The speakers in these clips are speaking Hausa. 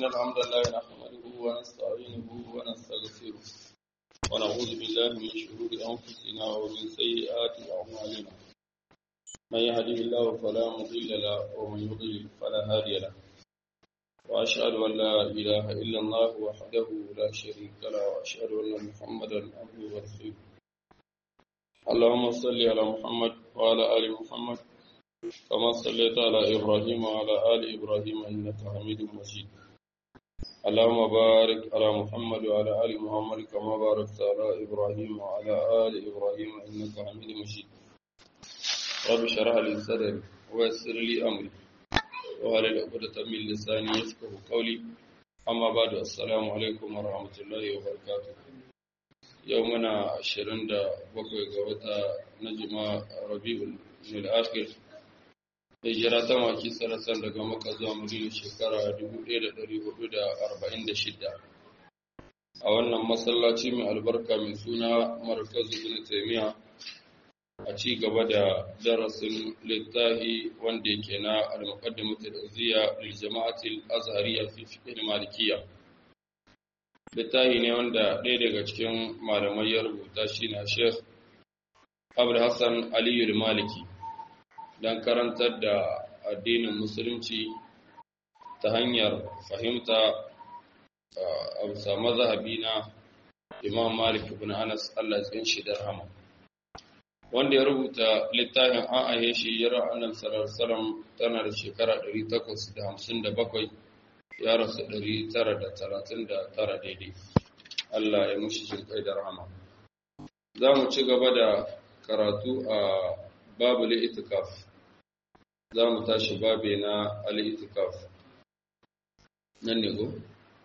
إن الحمد لله نحمده ونستعينه ونستغفره ونعوذ بالله من شرور أنفسنا ومن سيئات أعمالنا من يهده الله فلا مضل له ومن يضلل فلا هادي له وأشهد أن لا إله إلا الله وحده لا شريك له وأشهد أن محمدا عبده ورسوله اللهم صل على محمد وعلى آل محمد كما صليت على إبراهيم وعلى آل إبراهيم إنك حميد مجيد اللهم بارك على محمد وعلى آل محمد كما باركت على إبراهيم وعلى آل إبراهيم إنك حميد مجيد رب اشرح لي صدري ويسر لي أمري وهل عقدة من لساني يفقه قولي أما بعد السلام عليكم ورحمة الله وبركاته يومنا عشرين دا بقوي قوتا نجمع ربيع الآخر hijira ta maki sarasan daga maka zuwa madina shekara 1446 a wannan masallaci mai albarka mai suna markazu ibn taymiya a ci gaba da darasin littafi wanda yake na al-muqaddimatu al-azziya lil jama'ati al-azhariyya fi fiqh al-malikiyya littafi ne wanda ɗaya daga cikin malamai ya rubuta shi na Sheikh Abdul Hassan Aliyu al-Maliki don karantar da addinin musulunci ta hanyar fahimta a bisa mazhabi na imam malik ibn anas allah tsin shi da rahama wanda ya rubuta littafin an ahe shi yara annabi sallallahu tana da shekara 857 ya rasu 939 daidai allah ya mushi jin kai da rahama za mu ci gaba da karatu a babu itikaf za mu tashi babe na al'itikaf nan ne go?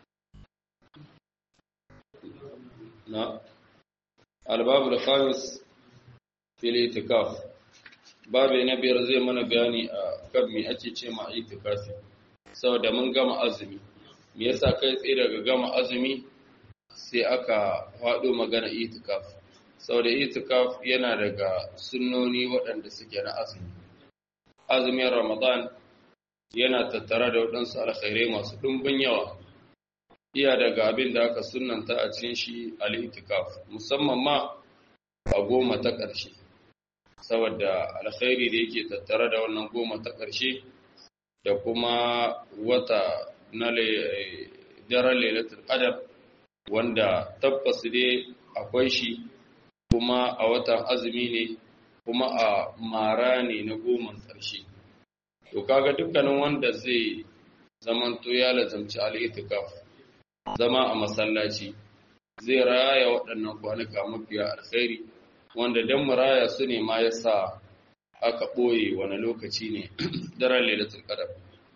na albabu da khamis fil itikaf babe na biyar zai mana bayani a kan me ake ce ma itikafi saboda mun gama azumi me yasa kai tsaye daga gama azumi sai aka faɗo magana itikaf saboda itikaf yana daga sunnoni waɗanda suke na azumi azumin Ramadan yana tattare da waɗansu alkhairai masu ɗumbin yawa. Iya daga abin da aka sunanta a cikin shi al'itikaf, musamman ma a goma ta ƙarshe, saboda alkhairi da yake tattare da wannan goma ta ƙarshe da kuma wata na daren lailatul qadar wanda tabbas dai akwai shi kuma a watan azumi ne kuma a mara ne na goman ƙarshe. To kaga dukkanin wanda zai zamanto ya lazamci al'itikaf zama a masallaci zai raya waɗannan kwanuka mafiya alkhairi wanda don mu raya su ne ma ya sa aka ɓoye wani lokaci ne daren lailatul qadar.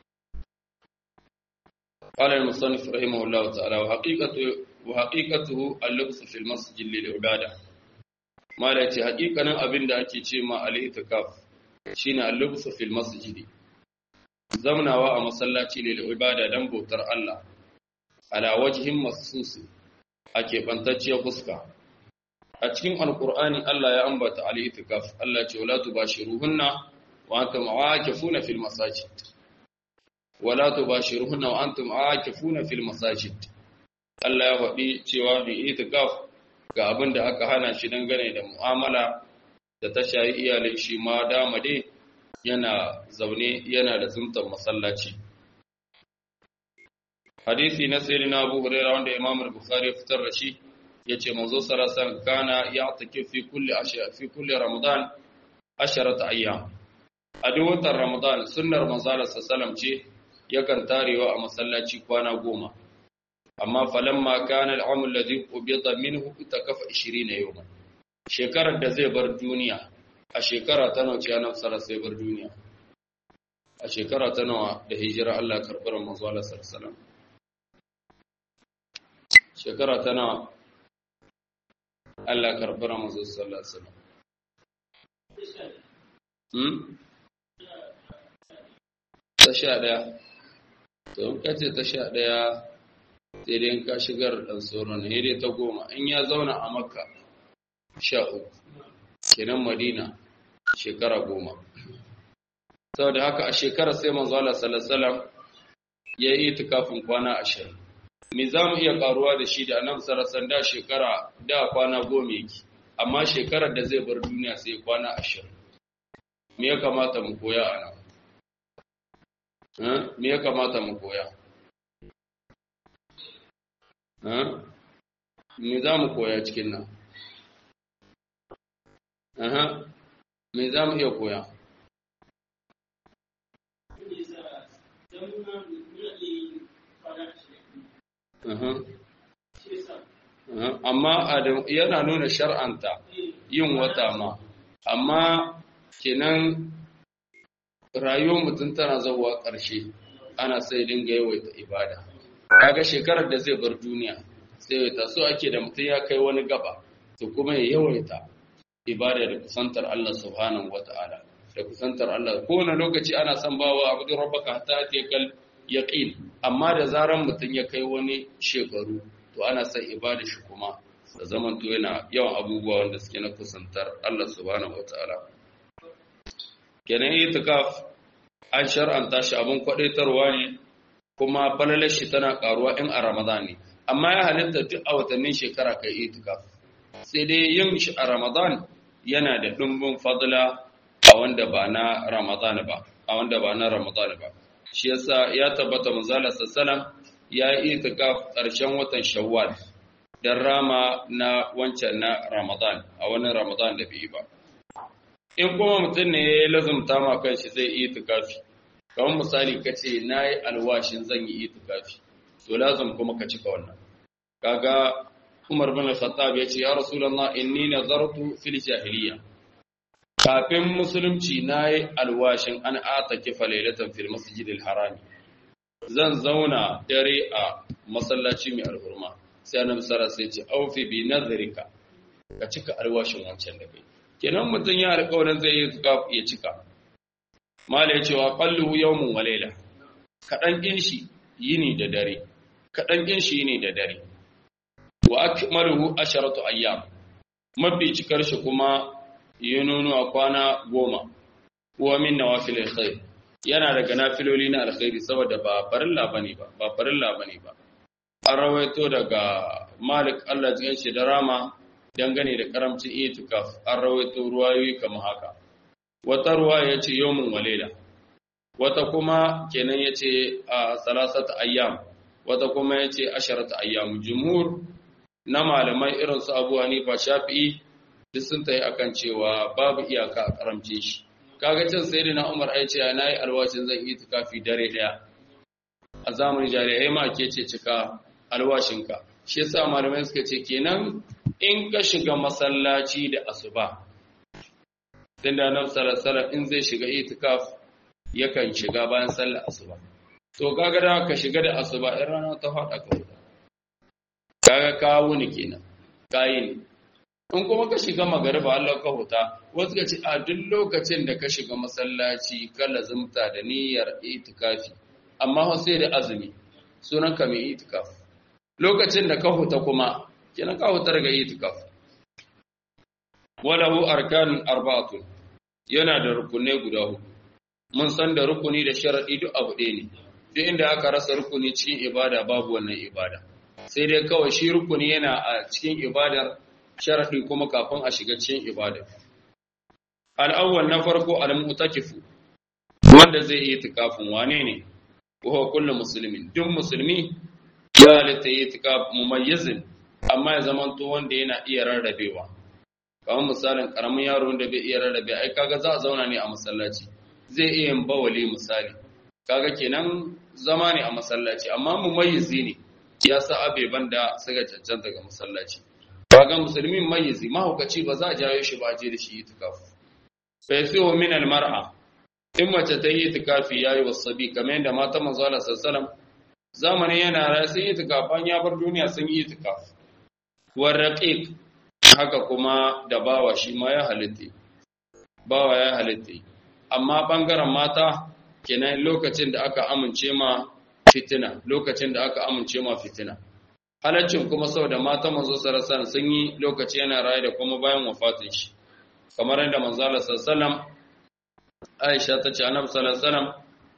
قال المصنف رحمه الله تعالى وحقيقته وحقيقته اللبس في المسجد للعباده mala ce hakikanin abin da ake ce ma al-itikaf shine al-lubsu fil masjid zamnawa a masallaci ne da ibada dan bautar Allah ala wajhin masus ake bantacciyar fuska a cikin alqur'ani Allah ya ambata al-itikaf Allah ce wala tubashiruhunna wa antum aakifuna fil masajid wala tubashiruhunna wa antum aakifuna fil masajid Allah ya faɗi cewa bi itikaf ga abin da aka hana shi dangane da mu'amala da ta shayi iyalin shi ma dama dai yana zaune yana da zumtar masallaci hadisi na sayyidina na Abu Hurairah wanda Imam Bukhari ya fitar da shi yace manzo sallallahu kana ya'taki fi kulli ashya fi kulli ramadan asharata ayyam a duk watan ramadan sunnar manzo sallallahu ce yakan tarewa a masallaci kwana goma amma falamma kana al'amul ladhi ubida minhu itakafa 20 yawman shekarar da zai bar duniya a shekara ta nawa ce annabi sallallahu sai bar duniya a shekara ta nawa da hijira Allah karbar manzo Allah sallallahu shekara ta nawa Allah karbar manzo sallallahu alaihi wasallam hmm ta sha daya to in kace ta sha daya sai dai ka shigar ɗan sauran ne dai ta goma in ya zauna a makka sha uku kenan madina shekara goma saboda haka a shekara sai manzo Allah sallallahu ya yi itikafin kwana ashirin me za mu iya karuwa da shi da annabi sarasan da shekara da kwana goma yake amma shekarar da zai bar duniya sai kwana ashirin me ya kamata mu koya a nan me ya kamata mu koya me za mu koya cikin nan me za mu iya koya amma yana nuna shar'anta yin wata ma amma kenan rayuwar mutum tana zauwa ƙarshe ana sai dinga yawaita ibada kaga shekarar da zai bar duniya sai yawaita so ake da mutum ya kai wani gaba to kuma ya yawaita ibada da kusantar Allah subhanahu wata'ala da kusantar Allah kowane lokaci ana son bawa abu da rabbaka hatta ta kal yaqin amma da zaran mutum ya kai wani shekaru to ana son ibada shi kuma da zaman to yana yawan abubuwa wanda suke na kusantar Allah subhanahu wata'ala kenan itikaf an shar'anta shi abin kwadaitarwa ne kuma falalar shi tana karuwa in a Ramadan ne amma ya halitta duk a watannin shekara kai itikaf sai dai yin shi a Ramadan yana da dumbin fadla a wanda ba na Ramadan ba a wanda ba na Ramadan ba shi yasa ya tabbata manzala sallallahu ya yi itikaf ƙarshen watan Shawwal dan rama na wancan na Ramadan a wani Ramadan da bai ba in kuma mutum ne ya lazumta ma kanshi zai yi itikafi kamar misali ka ce na yi alwashin zan yi itikafi to lazum kuma ka cika wannan kaga Umar bin Khattab ya ce ya Rasulullah inni nazartu fil jahiliya kafin musulunci na yi alwashin an ataki falailatan fil masjidil harami zan zauna dare a masallaci mai alhurma sai annabi sallallahu alaihi wasallam sai ce aufi bi nazarika ka cika alwashin wancan da kai kenan mutum ya alƙawarin zai yi ya cika mala ya cewa qalluhu yawmun wa layla kadan kin shi yini da dare kadan kin shi yini da dare wa akmaluhu asharatu ayyam mafi cikar shi kuma yununu a kwana goma wa min nawafil alkhair yana daga nafiloli na alkhairi saboda ba farilla bane ba ba farilla bane ba an rawaito daga malik Allah ya shi da rama dangane da karamcin itikaf an rawaito ruwayoyi kamar haka wata ruwa ya ce yawmin walela wata kuma kenan ya ce a salasata ayyam wata kuma ya ce asharata ayyam jumhur na malamai irin su abu hanifa shafi'i duk sun tayi akan cewa babu iyaka a karamcin shi kaga can sai na umar ai ce na yi alwashin zan yi tukafi dare daya a zamanin jari'ai ma ke ce cika alwashinka shi yasa malamai suka ce kenan in ka shiga masallaci da asuba dan da annabi sallallahu in zai shiga itikaf yakan shiga bayan sallar asuba to kaga da ka shiga da asuba in rana ta fada ka wuta kaga ka wuni kenan kayi ne in kuma ka shiga magariba Allah ka huta wasu ka ce a duk lokacin da ka shiga masallaci ka lazumta da niyyar itikafi amma sai da azumi sunan ka mai itikaf lokacin da ka huta kuma kenan ka huta daga itikaf walahu arkanun arba'atun yana da rukunai guda hudu mun san da rukuni da sharadi duk abu ɗaya ne duk inda aka rasa rukuni cikin ibada babu wannan ibada sai dai kawai shi rukuni yana a cikin ibadar sharadi kuma kafin a shiga cikin ibadar al'awwal na farko al-mu'takifu wanda zai yi itikafin wane ne wa kullu muslimin duk musulmi ya halitta yi itikaf mumayyizin amma ya zamanto wanda yana iya rarrabewa kamar misalin karamin yaro wanda bai iya rarrabe ai kaga za a zauna ne a masallaci zai iya yin bawali misali kaga kenan zama ne a masallaci amma mumayyizi ne ya sa abeban da suka cancanta ga masallaci kaga musulmi mayyizi mahaukaci ba za a jawo shi ba a je da shi itikaf fa yasihu min al mar'a in mace ta yi itikafi yayi wasabi kamar yadda mata manzo Allah sallallahu zamanin yana ra sun yi itikafan ya bar duniya sun yi itikaf war raqiq haka kuma da bawa shi ma ya halitta bawa ya halitta amma bangaren mata kenan lokacin da aka amince ma fitina lokacin da aka amince ma fitina halaccin kuma saboda mata manzo sarasan sun yi lokaci yana raye da kuma bayan wafatin shi kamar yadda manzo Allah sallallahu Aisha ta ce annabi sallallahu alaihi wasallam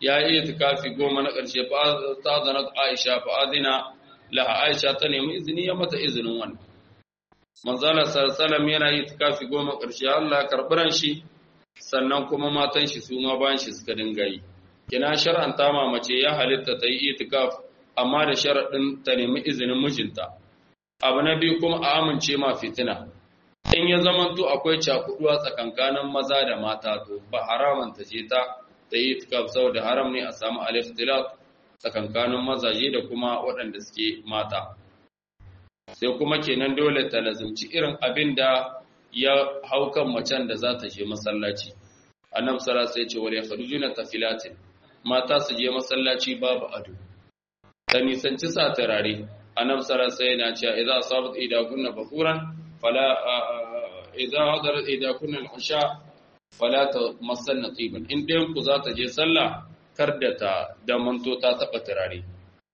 ya yi itikafi goma na ƙarshe fa ta zana Aisha fa adina laha Aisha ta nemi izini ya mata izinin wannan manzala sallallahu yana yi itikafi goma ƙarshe Allah karɓi ran shi sannan kuma matan shi su ma bayan shi suka dinga yi kina shar'anta ma mace ya halitta ta yi itikaf amma da sharaɗin ta nemi izinin mijinta abu na biyu kuma a amince ma fitina in ya zamanto akwai cakuduwa tsakankanin maza da mata to ba haraman ta je ta ta yi itikaf saboda haram ne a samu al-ikhtilaf tsakankanin mazaje da kuma waɗanda suke mata sai kuma kenan dole ta lazumci irin abin da ya hau kan macen da za ta je masallaci annabi sallallahu alaihi wasallam ya ce wal yakhrujuna tafilatin mata su je masallaci babu ado ta nisanci sa turare annabi sallallahu alaihi wasallam yana cewa idza asabat idakunna bakuran fala idza hadarat idakunna al-isha fala tamassanna tiban in ɗayan ku za ta je sallah kar da ta da manto ta taba turare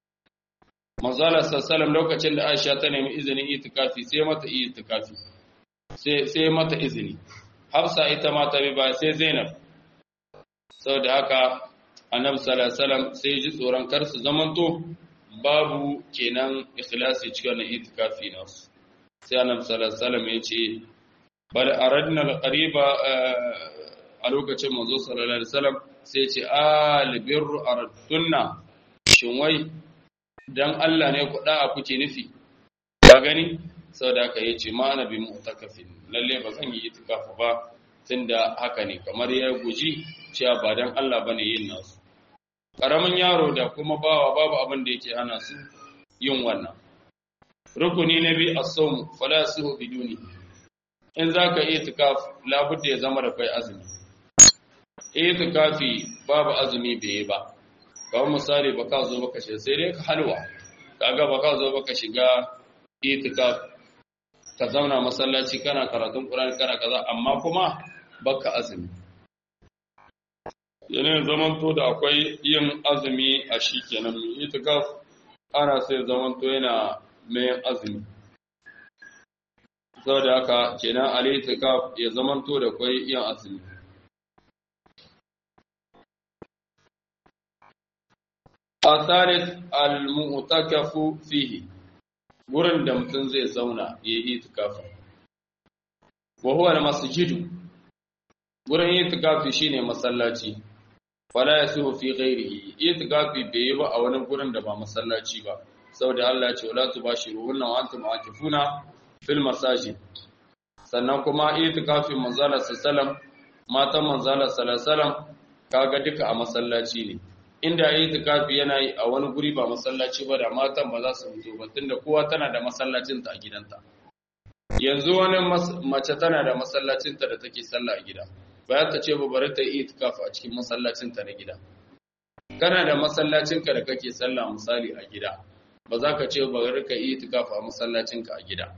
manzala sallallahu lokacin da Aisha ta nemi izinin itikafi sai mata itikafi sai sai mata izini Hafsa ita ma ta bi ba sai Zainab saboda haka Annabi sallallahu alaihi wasallam sai ji tsoron kar su zamanto babu kenan ikhlasi cikin itikafi nasu sai Annabi sallallahu alaihi wasallam ya ce bal aradna al-qariba a lokacin manzo sallallahu alaihi wasallam sai ce albirru aradtunna shin wai dan Allah ne kuɗa a kuke nufi ba gani saboda haka yace ma ana bi mu'takafin lalle ba zan yi itikafa ba tunda haka ne kamar ya guji cewa ba dan Allah bane yin nasu karamin yaro da kuma bawa babu abin da yake hana su yin wannan rukuni na bi as-sawm fala yasuhu biduni in zaka yi itikaf labudda ya zama da kai azumi itikafi babu azumi bai yi ba kawai misali baka zo baka shiga sai dai ka halwa kaga baka zo baka shiga itikaf ka zauna masallaci kana karatun Qur'ani kana kaza amma kuma baka azumi yana zaman to da akwai yin azumi a shi kenan mai itikaf ana sai zaman to yana mai azumi saboda haka kenan al itikaf ya zaman to da akwai yin azumi الثالث المعتكف فيه gurin da mutum zai zauna ya yi itikafi wa huwa al-masjidu gurin itikafi shine masallaci fala yasuhu fi ghairihi itikafi bai yi ba a wani gurin da ba masallaci ba saboda Allah ya ce wala tubashiruhunna wa antum aakifuna fil masajid sannan kuma itikafi manzala sallallahu matan manzala sallallahu kaga duka a masallaci ne inda yi itikafi yana yi a wani guri ba masallaci ba da matan ba za su fito ba tunda kowa tana da masallacinta a gidanta yanzu wani mace tana da masallacinta da take sallah a gida bayan ta ce ba bari ta yi itikafi a cikin masallacinta na gida kana da masallacinka da kake sallah misali a gida ba za ka ce ba bari ka yi itikafi a masallacinka a gida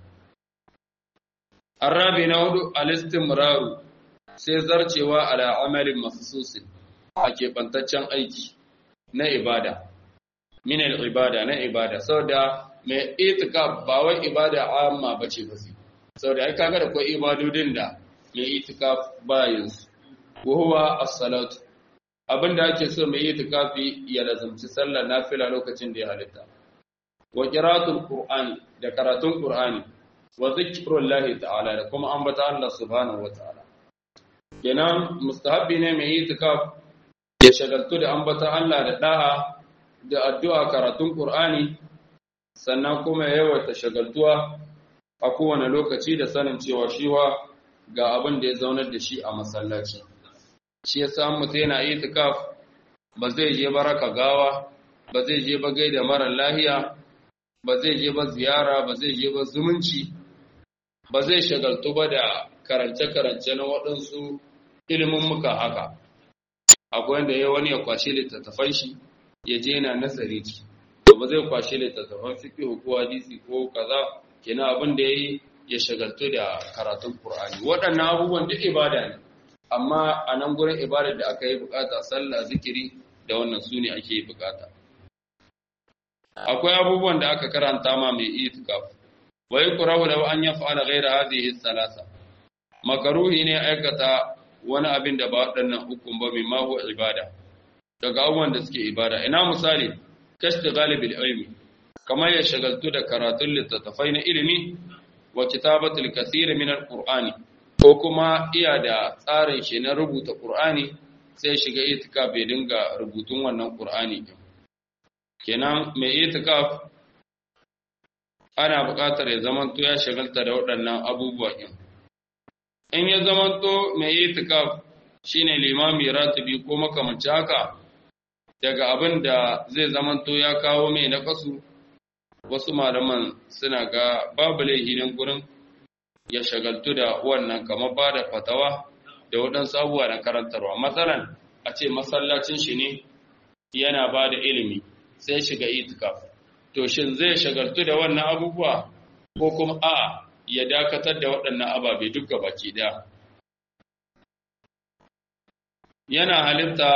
arabi na hudu alistimraru sai zarcewa ala amalin mahsusin a keɓantaccen aiki na ibada min ibada na ibada saboda mai itikaf ba wai ibada amma bace ba sai saboda ai kaga da akwai ibadodin da mai itikaf ba yanzu wa huwa as-salatu abinda ake so mai itikafi ya lazumci sallar nafila lokacin da ya halitta wa qira'atul qur'ani da karatun qur'ani wa zikrullahi ta'ala da kuma ambata Allah subhanahu wa ta'ala kenan mustahabbi ne mai itikaf ya shagaltu da ambata Allah da da'a da addu'a karatun Qur'ani sannan kuma ya yawaita shagaltuwa a kowane lokaci da sanin cewa shiwa ga abin da ya zaunar da shi a masallaci shi ya samu mutum yana itikaf ba zai je baraka gawa ba zai je ba gaida mara lahiya ba zai je ba ziyara ba zai je ba zumunci ba zai shagaltu ba da karance-karance na waɗansu ilimin muka haka akwai wanda ya wani ya kwashe littattafan shi ya je yana nasari ci to ba zai kwashe littattafan fiqh ko hadisi ko kaza kenan abin da yayi ya shagaltu da karatun Qur'ani waɗannan abubuwan duk ibada ne amma a nan gurin ibadar da aka yi bukata sallah zikiri da wannan sune ake bukata akwai abubuwan da aka karanta ma mai itikaf wa yukrahu law an yaf'ala ghayra hadhihi thalatha makaruhi ne aikata wani abin da ba waɗannan hukun ba mai mahu ibada daga abubuwan da suke ibada ina misali kashta galibil ilmi kamar ya shagaltu da karatun littattafai na ilimi wa kitabatul kathir min alqur'ani ko kuma iya da tsarin shi na rubuta qur'ani sai shiga itikaf bai dinga rubutun wannan qur'ani din kenan mai itikaf ana buƙatar ya zamanto ya shagalta da waɗannan abubuwa din in ya zamanto mai itikaf shine limami ratibi ko makamanci haka daga abin da zai zamanto ya kawo mai na kasu wasu malaman suna ga babu laihinin gurin ya shagaltu da wannan kamar ba da fatawa da waɗansu abubuwa na karantarwa matsalan a ce masallacin shi ne yana ba da ilimi sai shiga itikaf to shin zai shagaltu da wannan abubuwa ko kuma a ya dakatar da waɗannan ababe duka baki ɗaya yana halitta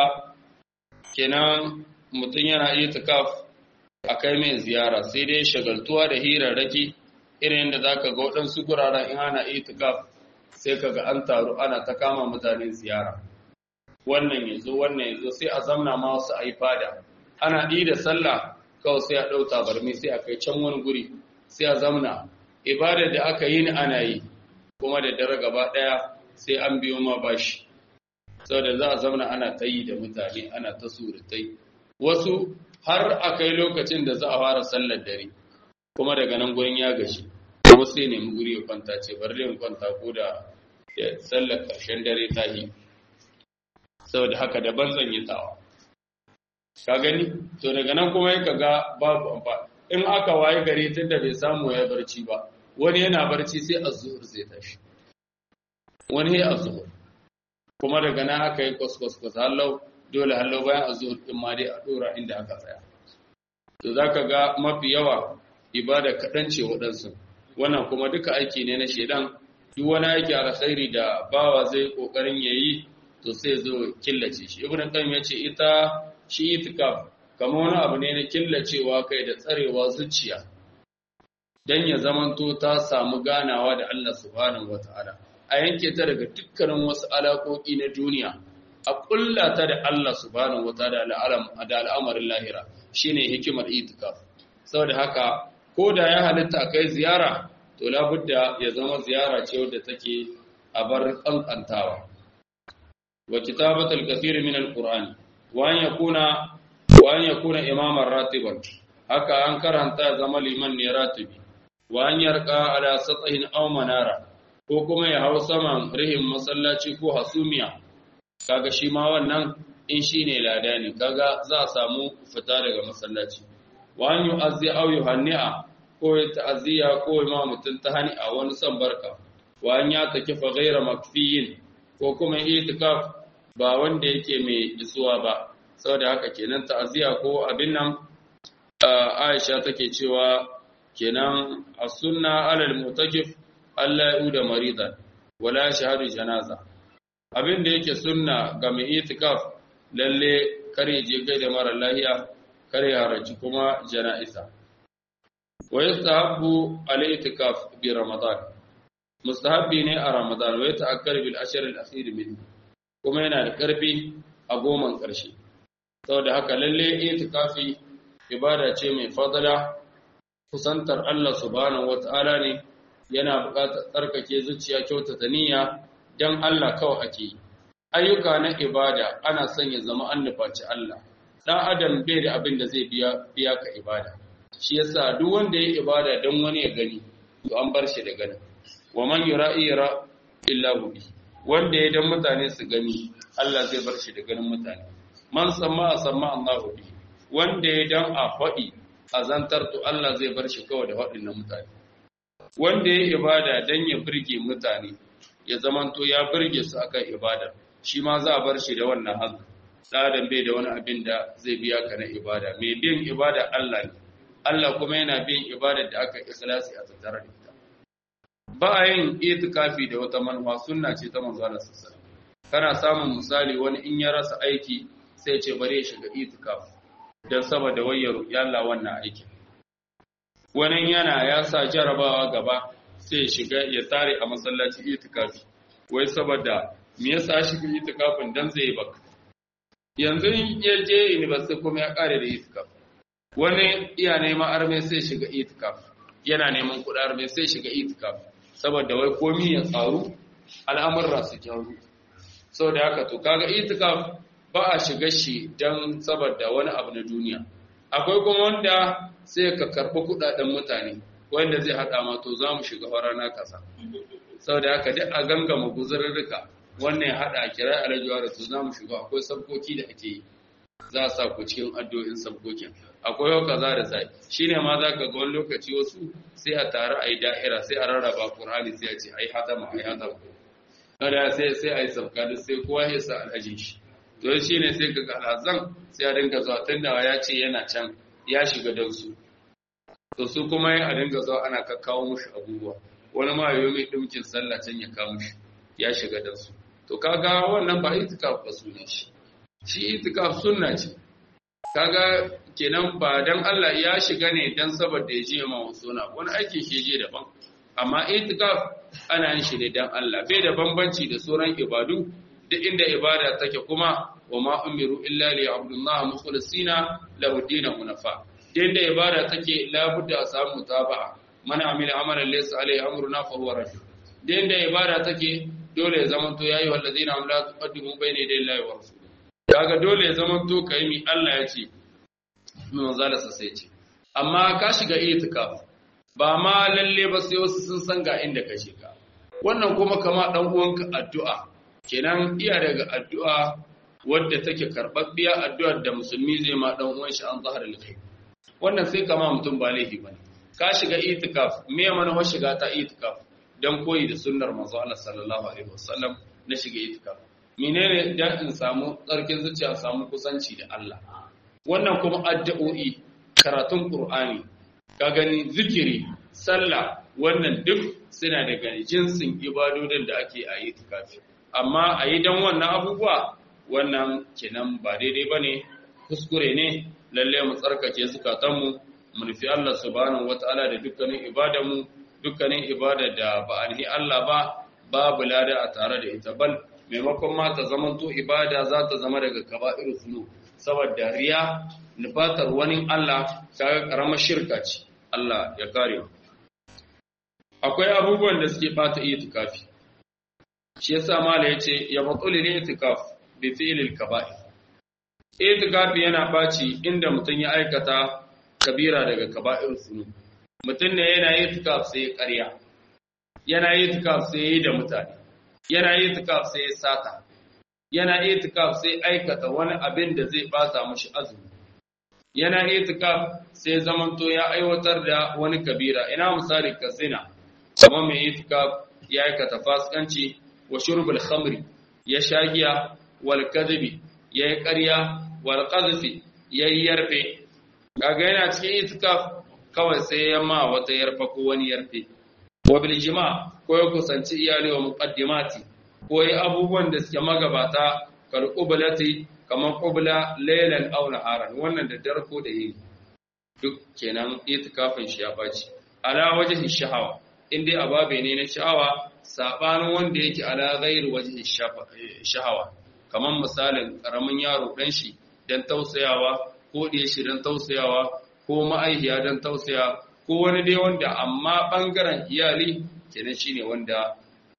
kenan mutum yana itikaf a kai mai ziyara sai dai shagaltuwa da hirarraki irin yadda za ka ga waɗansu guraren in ana itikaf sai ka ga an taru ana ta kama mutane ziyara wannan ya zo wannan ya zo sai a zamna ma wasu a yi fada ana ɗi da sallah kawai sai a ɗau tabarmi sai a kai can wani guri sai a zamna ibadar da aka yi ni ana yi kuma da dare gaba ɗaya sai an biyo ma bashi saboda za a zamna ana ta yi da mutane ana ta surutai wasu har a kai lokacin da za a fara sallar dare kuma daga nan gurin ya gashi kuma sai nemi guri ya kwanta ce bari in kwanta ko da sallar ƙarshen dare ta yi saboda haka daban zan yi tawa ka gani to daga nan kuma ya ga babu amfani in aka waye gari tun da bai samu ya barci ba wani yana barci sai azzuhur zai tashi wani ya azzuhur kuma daga nan aka yi kwaskwaskwas hallau dole hallau bayan azzuhur din ma dai a dora inda aka tsaya to zaka ga mafi yawa ibada kaɗan ce waɗansu wannan kuma duka aiki ne na shedan duk wani aiki alkhairi da bawa zai kokarin yayi to sai zo killace shi ibn qayyim ya ce ita shi itikaf kamar wani abu ne na killacewa kai da tsarewa zuciya dan ya zamanto ta samu ganawa da Allah subhanahu wataala a yanke ta daga dukkanin wasu alaƙoƙi na duniya a ƙulla ta da Allah subhanahu wataala da al'amarin lahira shine hikimar itikaf saboda haka ko da ya halitta kai ziyara to labudda ya zama ziyara ce wadda take a bar kankantawa wa kitabatul kathir min alqur'ani wa an yakuna wa an yakuna imaman ratiban haka an karanta zama liman ne ratibi wa an yarqa ala satahin aw manara ko kuma ya hau saman rihin masallaci ko hasumiya kaga shi ma wannan in shine lada ne kaga za a samu fita daga masallaci wa an yu'azzi aw yuhanni'a ko ya ta'aziyya ko ma mutum ta hani a wani son barka wa an ya take fa ghaira makfiyin ko kuma itikaf ba wanda yake mai isuwa ba saboda haka kenan ta'aziyya ko abin nan Aisha take cewa kenan as-sunna alal mutakif Allah ya uda maridan wala shahadu janaza abin da yake sunna ga mai itikaf lalle kare je gaida mara lahiya kare haraci kuma jana'iza ويستحب الاعتكاف برمضان مستحب ne a Ramadan wa yata'akkar bil ashr al akhir min kuma yana da karfi a goman karshe saboda haka lalle itikafi ibada ce mai fadala kusantar Allah subhanahu wataala ne yana buƙatar tsarkake zuciya kyautata niyya dan Allah kawai ake yi ayyuka na ibada ana son ya zama an nufaci Allah dan adam bai da abin da zai biya biya ka ibada shi yasa duk wanda ya ibada don wani ya gani to an bar shi da ganin wa man yura'i yara illa bi wanda ya dan mutane su gani Allah zai bar shi da ganin mutane man samma samma Allah bi wanda ya dan a faɗi azantar to Allah zai bar shi kawai da faɗin na mutane wanda ya ibada dan ya burge mutane ya zamanto ya burge su akan ibada shi ma za a bar shi da wannan hazu dan bai da wani abin da zai biya ka na ibada mai bin ibada Allah ne Allah kuma yana bin ibadar da aka ikhlasi a tattare da ita ba a yin itikafi da wata manufa sunna ce ta manzo Allah sallallahu kana samun misali wani in ya rasa aiki sai ce bare ya shiga itikaf dan saboda wayar ya Allah wannan aikin wani yana ya sa jarabawa gaba sai ya shiga ya tare a masallaci itikafi wai saboda me yasa shiga itikafin dan zai baka yanzu ya je university kuma ya kare da itikaf wani iya neman arme sai shiga itikaf yana neman kuɗi arme sai shiga itikaf saboda wai komi ya tsaru al'amurra su gyaru sau da haka to kaga itikaf ba a shiga shi don saboda wani abu na duniya akwai kuma wanda sai ka karɓi kuɗaɗen mutane wanda zai haɗa ma to za mu shiga rana ƙasa sau da haka duk a gangama guzurrurruka wannan ya haɗa a kira alajuwa da to za mu shiga akwai sabkoki da ake yi za a sa ku cikin addu'o'in sabkokin akwai yau kaza da sai shine ma za ka ga wani lokaci wasu sai a tare a yi da'ira sai a rarraba qur'ani sai a ce ai hatama ai hatama kada sai sai a yi sabka duk sai kowa ya sa alhajin shi to shine sai ka ga alhazan sai a dinga zuwa tunda ya ce yana can ya shiga dan su to su kuma a dinga zuwa ana kakkawo mushi abubuwa wani ma yayi mai dimkin sallah can ya kawo mushi ya shiga dan su to kaga wannan ba itikaf ba sunan shi shi itikaf sunna ce kaga kenan ba dan Allah ya shiga ne dan saboda ya je ma suna wani aikin shi je daban amma itikaf ana yin shi ne dan Allah bai da bambanci da sauran ibadu duk inda ibada take kuma wa ma umiru illa li abdullah mukhlisina lahu dinu hunafa inda ibada take labudda a samu mutaba'a man amila amalan laysa alayhi amruna fa huwa rad inda ibada take dole ya zamanto yayi wallazina am la tuqaddimu bayna yaday Allahi wa rasulihi kaga dole ya zamanto kai mi Allah ya ce manzala sa sai ce amma ka shiga itikaf ba ma lalle ba sai wasu sun san ga inda ka shiga wannan kuma kama dan uwanka addu'a kenan iya daga addu'a wadda take karbabbiya addu'ar da musulmi zai ma dan uwan shi an zahar alkhair wannan sai kama mutum ba laifi bane ka shiga itikaf me mana wa shiga ta itikaf dan koyi da sunnar manzo Allah sallallahu alaihi wasallam na shiga itikaf menene dan in samu tsarkin zuciya samu kusanci da Allah wannan kuma addu'o'i karatun Qur'ani ka gani zikiri sallah wannan duk suna daga jinsin ibadodin da ake a yi tikafi amma a yi don wannan abubuwa wannan kenan ba daidai ba ne kuskure ne lalle mu tsarkake zukatanmu mu nufi Allah subhanahu wata'ala da dukkanin ibadanmu dukkanin ibada da ba a Allah ba babu lada a tare da ita bal maimakon ma ta zamanto ibada za ta zama daga kaba'ir zunub saboda riya nufatar wani Allah kaga karamar shirka ce Allah ya kare mu akwai abubuwan da suke bata itikafi shi yasa mala yace ya batul itikaf bi fi'lil kaba'ir itikafi yana baci inda mutum ya aikata kabira daga kaba'ir sunu mutum ne yana itikaf sai ya ƙarya yana itikaf sai ya yi da mutane yana itikaf sai ya sata yana itikaf sai aikata wani abin da zai bata mashi azumi yana itikaf sai zamanto ya aiwatar da wani kabira ina misali ka zina kamar mai itikaf ya aikata fasikanci wa shurbul khamri ya shagiya wal kadhibi ya yi ƙarya wal qazfi ya yi yarfe kaga yana cikin itikaf kawai sai ya ma wata yarfa ko wani yarfe wa bil jima ko ya kusanci iyali wa muqaddimati ko yi abubuwan da suke magabata kal qublati kamar qubla laylan aw naharan wannan da darko da yini duk kenan itikafin shi ya baci ala wajhi shahawa in dai ababe ne na sha'awa sabanin wanda yake ala ghairi wajhi shahawa kamar misalin karamin yaro dan shi dan tausayawa ko da shi dan tausayawa ko ma'aihiya dan tausaya ko wani dai wanda amma bangaren iyali kenan shine wanda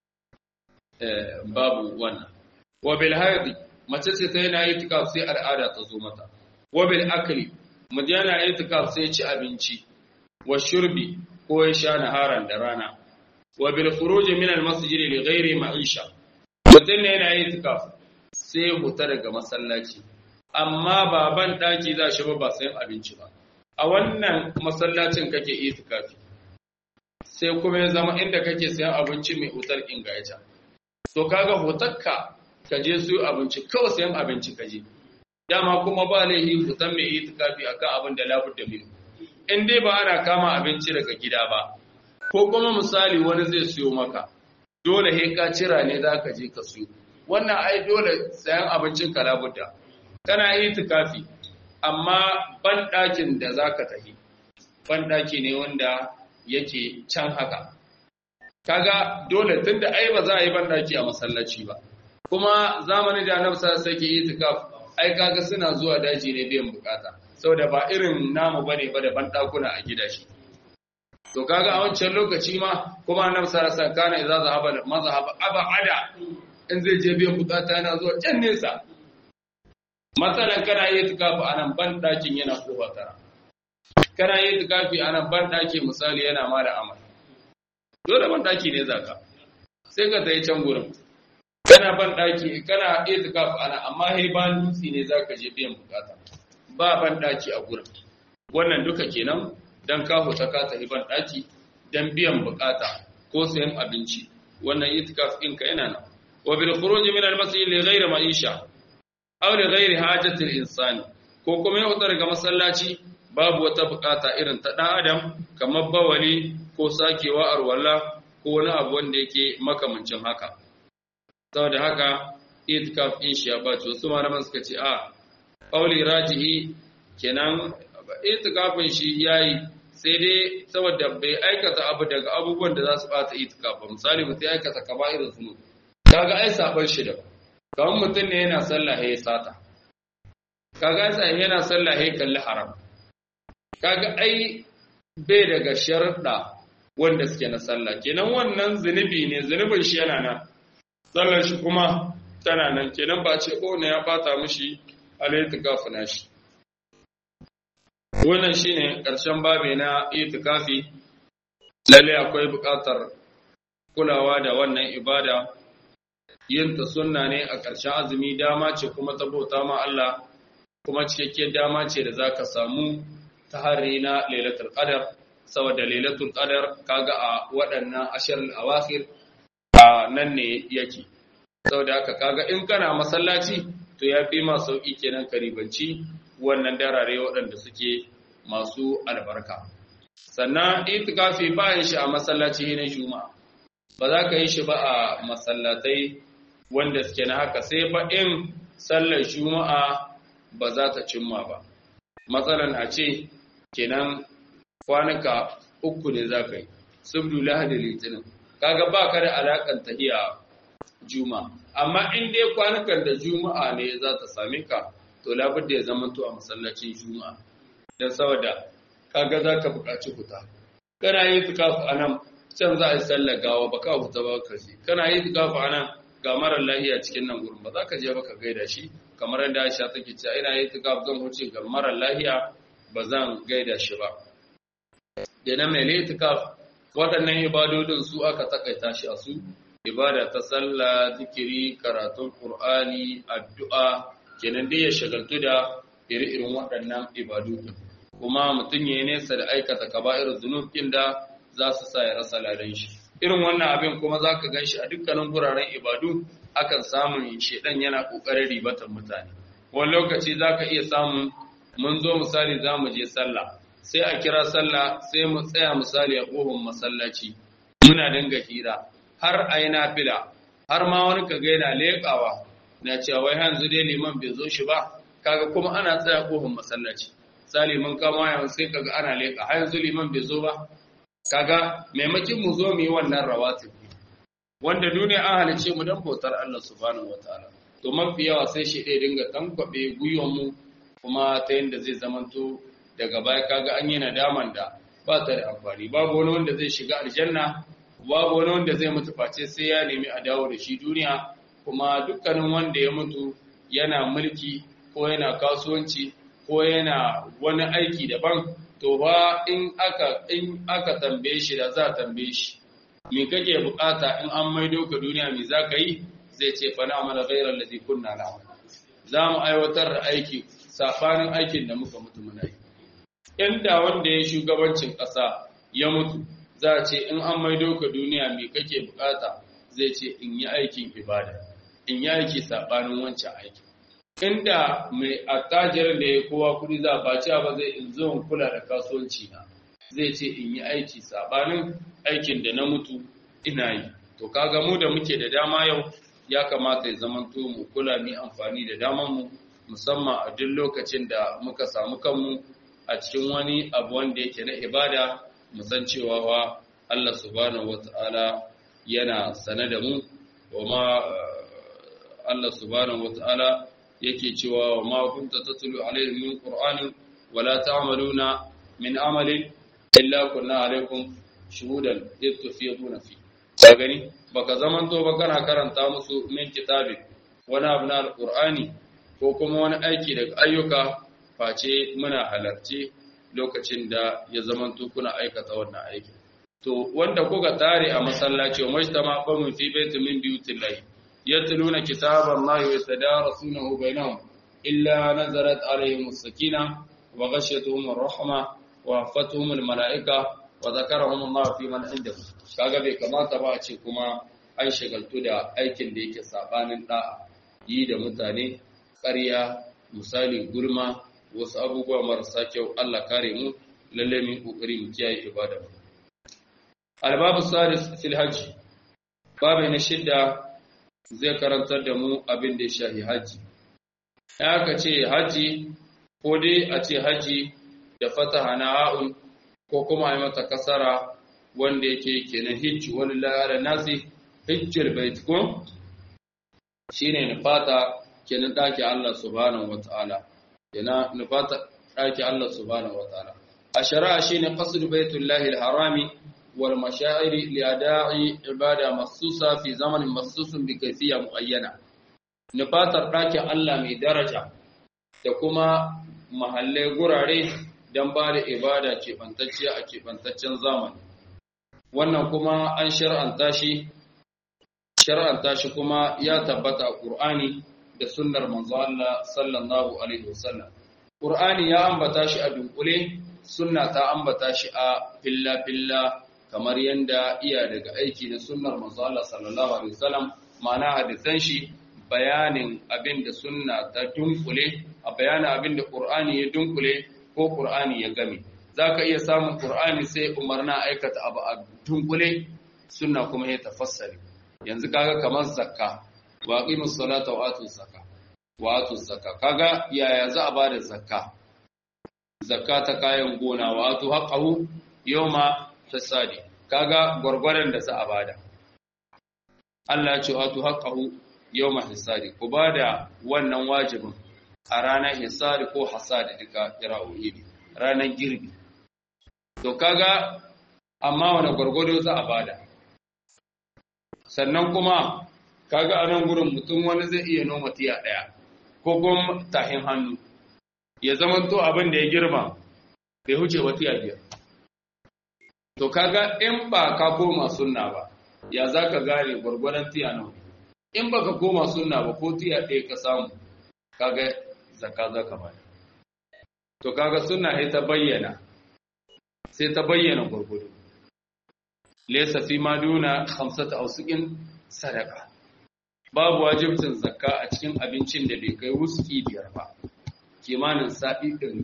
babu wannan wa bil haidi mace ce ta yana itikaf sai al'ada ta zo mata wa bil akli mujana itikaf sai ci abinci wa shurbi ko ya sha naharan da rana wa bil khuruj min al masjid li ghairi ma'isha mutum ne yana itikaf sai huta daga masallaci amma baban daki za shi ba ba sayan abinci ba a wannan masallacin kake itikafi sai kuma ya zama inda kake sayan abinci mai hutar ingaita to kaga hutarka ka je su abinci kawai sayan abinci ka je dama kuma ba laihi hutan mai itikafi akan abin da labur da minu in dai ba ana kama abinci daga gida ba ko kuma misali wani zai siyo maka dole he ka cira ne za ka je ka siyo wannan ai dole sayan abincin ka labudda kana itikafi amma ban ɗakin da za ka tafi ban ɗaki ne wanda yake can haka kaga dole tunda ai ba za a yi ban ɗaki a masallaci ba kuma zamanin da annabi sa sai ke itikaf ai kaga suna zuwa daji ne biyan bukata saboda ba irin namu bane ba da ban dakuna a gidaje to kaga a wancan lokaci ma kuma annabi sallallahu alaihi wasallam kana idza zahaba mazhab abada in zai je biyan bukata yana zuwa can nesa matsalan kana yi tukafi anan ban dakin yana kofa tara kana yi tukafi anan ban daki misali yana ma da amal dole ban daki ne zaka sai ka tayi can gurin kana ban daki kana itikaf ana amma he ban dutsi ne zaka je biyan bukata ba ban daki a gurin wannan duka kenan dan ka huta ka tafi ban daki dan biyan bukata ko sayan abinci wannan itikaf din ka yana nan wa bil khuruj min al masjid li ghayri ma'isha aw li ghayri hajati al insani ko kuma ya huta daga masallaci babu wata bukata irin ta dan adam kamar bawali ko sakewa arwalla ko wani abu wanda yake makamancin haka saboda haka itikaf din shi ya bace wasu malaman suka ce a qauli rajihi kenan itikafin shi yayi sai dai saboda bai aikata abu daga abubuwan da za su bata itikaf misali mutum ya aikata kaba'ir zunub kaga ai saban shi da kamar mutum ne yana sallah ya sata kaga sai yana sallah ya kalli haram kaga ai bai daga sharuɗa wanda suke na sallah kenan wannan zunubi ne zunubin shi yana nan sallar shi kuma tana nan kenan ba ce ko ne ya bata mishi al-itikafu nashi wannan shine karshen babe na itikafi lalle akwai buƙatar kulawa da wannan ibada yin ta sunna ne a ƙarshen azumi dama ce kuma ta bauta ma Allah kuma cikakkiyar dama ce da zaka samu ta hari na lailatul qadar saboda lailatul qadar kaga a waɗannan ashar al-awakhir a nan ne yake saboda haka kaga in kana masallaci to ya fi ma sauki kenan karibanci wannan darare waɗanda suke masu albarka sannan itikafi ba yin shi a masallaci na juma'a ba za ka yi shi ba a masallatai wanda suke na haka sai fa in sallar juma'a ba za ta cimma ba matsalan a ce kenan kwanuka uku ne za ka yi subdu lahadi litinin kaga ba ka da alakan tahiya juma amma in dai kwanukan da juma'a ne za ta same ka to labudda ya zama to a masallacin juma'a don saboda kaga za ka buƙaci huta kana yi tukafu a nan can za a yi sallar gawa ba ka huta ba ka ji kana yi tukafu a nan ga marar lahiya cikin nan gurin ba za ka je ba ka gaida shi kamar yadda Aisha take cewa ina yi tukafu zan huce ga marar lahiya ba zan gaida shi ba da na mai itikaf waɗannan ibadodin su aka takaita shi a su ibada ta sallah zikiri karatun qur'ani addu'a kenan dai ya shagaltu da iri-irin waɗannan ibadodin kuma mutum ya nesa da aikata kaba'ir zunubin da za su sa ya rasa ladan shi irin wannan abin kuma za ka gan shi a dukkanin guraren ibadu akan samun shedan yana ƙoƙarin ribatan mutane wani lokaci za ka iya samun mun zo misali za mu je sallah sai a kira sallah sai mu tsaya misali a ƙofar masallaci muna dinga hira har a yi nafila har ma wani ka ga yana leƙawa na cewa wai yanzu dai liman bai zo shi ba kaga kuma ana tsaya ƙofar masallaci sa liman kama yawan sai kaga ana leƙa har yanzu liman bai zo ba kaga maimakin mu zo mu yi wannan rawatib wanda duniya an halice mu dan bautar Allah subhanahu wataala to mafi yawa sai shi ɗaya dinga tankwabe gwiwan mu kuma ta yadda zai zamanto daga baya kaga an yi nadaman da ba ta da amfani babu wani wanda zai shiga aljanna babu wani wanda zai mutu face sai ya nemi a dawo da shi duniya kuma dukkanin wanda ya mutu yana mulki ko yana kasuwanci ko yana wani aiki daban to ba in aka in aka tambaye shi da za a tambaye shi me kake bukata in an maido ka duniya me za ka yi zai ce fa na'mala ghayra allazi kunna na'mal za mu aiwatar da aiki sabanin aikin da muka mutu muna yi inda wanda ya shugabancin ƙasa ya mutu za a ce in an maido ka duniya me kake bukata zai ce in yi aikin ibada in yi aiki sabanin wancan aiki inda mai attajirin da ya kowa kudi za ba ci ba zai in zo in kula da kasuwanci na zai ce in yi aiki sabanin aikin da na mutu ina yi to kaga mu da muke da dama yau ya kamata ya zamanto mu kula mu amfani da daman mu musamman a duk lokacin da muka samu kanmu a cikin wani abu wanda yake na ibada mu san cewa wa Allah subhanahu wata'ala yana sane da mu wa ma Allah subhanahu wata'ala yake cewa wa ma kunta tatlu alaihim min qur'anin wala ta'maluna min amalin illa kunna alaikum shuhudan id tufiduna fi ka gani baka zaman to ba kana karanta musu min kitabi wani abu na alqur'ani ko kuma wani aiki daga ayyuka face muna halarci lokacin da ya zaman to kuna aikata wannan aiki to wanda kuka tare a masallaci wa majtama qawmin fi baitin min buyutillahi yatluna kitaballahi wa yatadarasunahu bainahum illa nazarat alaihim as-sakina wa ghashiyatuhum ar-rahma wa hafatuhum al-mala'ika wa zakarahum Allah fi man indahu kaga bai kamata ba a ce kuma an shagaltu da aikin da yake sabanin da'a yi da mutane ƙarya misali gulma wasu abubuwa marasa kyau Allah kare mu lalle mu kokari mu kiyaye ibada mu albabu sadis fil hajj babu na shidda zai karantar da mu abin da ya shahi haji ya ka ce haji ko dai a ce haji da fataha na ha'un ko kuma a mata kasara wanda yake kenan hijji wani lara nasi hijjul bait ko shine nufata kenan daki Allah subhanahu wataala kenan nufata daki Allah subhanahu wataala a shari'a shine qasd baitullahi alharami wal mashaa'ir li ada'i ibada makhsusa fi zamanin makhsusun bi kayfiyya muayyana nufatar daki Allah mai daraja da kuma mahallai gurare don ba da ibada keɓantacciya a keɓantaccen zamani wannan kuma an shar'anta shi shar'anta shi kuma ya tabbata a Qur'ani da sunnar manzo Allah sallallahu alaihi wasallam Qur'ani ya ambata shi a dunkule sunna ta ambata shi a filla filla kamar yanda iya daga aiki na sunnar manzo Allah sallallahu alaihi wasallam ma'ana hadisan shi bayanin abin da sunna ta dunkule a bayanin abin da Qur'ani ya dunkule ko Qur'ani ya game zaka iya samun Qur'ani sai umarna aikata abu a dunkule sunna kuma ya tafassari yanzu kaga kamar zakka wa aqimus salata wa atuz zakka wa atuz zakka kaga yaya za a bada zakka zakka ta kayan gona wa atu haqqahu yawma tasadi kaga gurgurdan da za a bada Allah ya ce atu haqqahu yawma hisadi ku bada wannan wajibin a ranar hisari ko hasadi duka kira'o'i ne ranar girbi to kaga amma wani gwargwado za a bada sannan kuma kaga a nan gurin mutum wani zai iya noma tiya ɗaya ko kuma tahin hannu ya zama to abin da ya girma bai huce wa tiya biyar to kaga in ba ka koma sunna ba ya za ka gane gwargwadon tiya nawa in ba ka koma sunna ba ko tiya ɗaya ka samu kaga zaka za ka bada to kaga sunna sai ta bayyana sai ta bayyana gurgudu laysa fi ma duna khamsata awsiqin sadaqa babu wajibcin zakka a cikin abincin da bai kai wuski biyar ba kimanin sa'i ɗin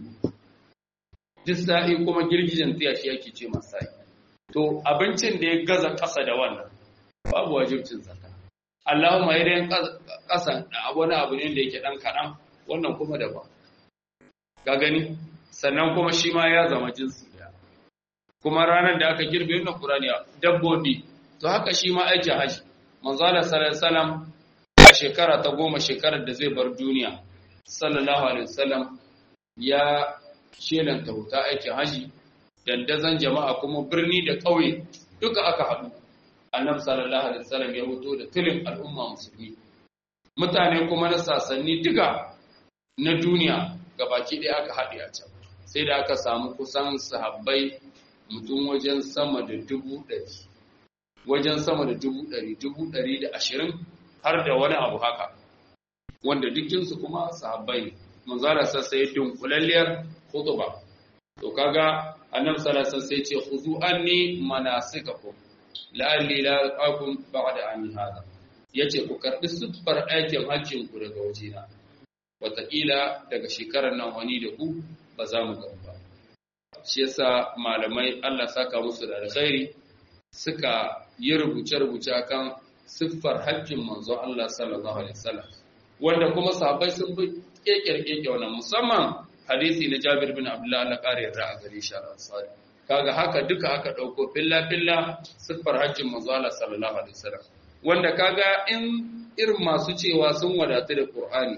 duk sa'i kuma girgijen tiya shi yake ce masa sa'i to abincin da ya gaza ƙasa da wannan babu wajibcin zakka Allahumma idan ƙasan wani abu ne da yake ɗan kaɗan wannan kuma daban ga gani sannan kuma shi ma ya zama jinsi da kuma ranar da aka girbe wannan Qur'ani dabbobi to haka shi ma aikin haji manzo Allah sallallahu alaihi wasallam a shekara ta goma shekarar da zai bar duniya sallallahu alaihi wasallam ya shelanta huta aikin haji dandazon jama'a kuma birni da ƙauye duka aka haɗu annabi sallallahu alaihi wasallam ya hoto da tilin al'umma musulmi mutane kuma na sasanni duka na duniya gabaki ɗaya aka haɗe a can sai da aka samu kusan sahabbai mutum wajen sama da dubu ɗari wajen sama da dubu ɗari dubu ɗari da ashirin har da wani abu haka wanda dukkinsu kuma sahabbai ne manzara sassa ya dunkulalliyar hutuba to kaga annabi sallallahu alaihi sai ce khuzu anni manasikakum la'alli la aqum ba'da an hada yace ku karbi siffar aikin hajjin ku daga wajena wataƙila daga shekarar nan wani da ku ba za mu gaba ba shi yasa malamai Allah saka musu da alkhairi suka yi rubuce-rubuce akan siffar hajjin manzon Allah sallallahu alaihi wasallam wanda kuma sahabbai sun bi kekirkeke wannan musamman hadisi na Jabir bin Abdullah Allah kare yarda a gare shi al-Ansari kaga haka duka aka dauko filla filla siffar hajjin manzon Allah sallallahu alaihi wasallam wanda kaga in irin masu cewa sun wadatu da Qur'ani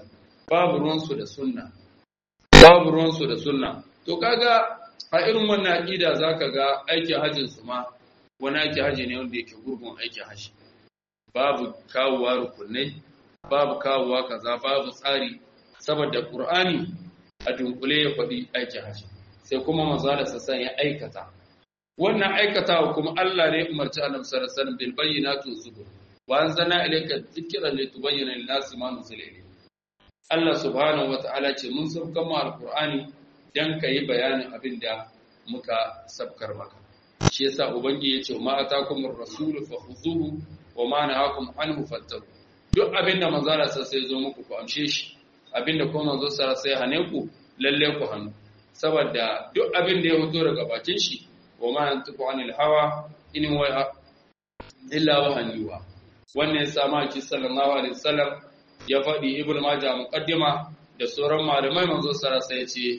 babu ruwansu da sunna babu ruwansu da sunna to kaga a irin wannan aqida zaka ga aikin hajjin su ma wani aikin haji ne wanda yake gurgun aikin haji babu kawowa rukunai babu kawowa kaza babu tsari saboda qur'ani a dunkule ya faɗi aikin haji sai kuma manzo da sassan ya aikata wannan aikatawa kuma Allah ne umarci annabi sallallahu alaihi wasallam bil bayyinati zubur wa anzalna ilayka dhikra litubayyana lin-nasi ma nuzila ilayhim Allah subhanahu wata'ala ce mun sabkan mu alqur'ani dan kai bayanin abin da muka sabkar maka shi yasa ubangi yace ma atakumur rasulu fakhuzuhu wa ma nahakum anhu fattaku duk abin da manzo Allah sai zo muku ku amshe shi abin da kuma manzo sai hane ku lalle ku hannu saboda duk abin da ya fito daga bakin shi wa ma yantiqu anil hawa in huwa illa wahan yuha wannan ya sama ki sallallahu alaihi wasallam ya faɗi ibnu majah muqaddima da sauran malamai manzo sallallahu alaihi wasallam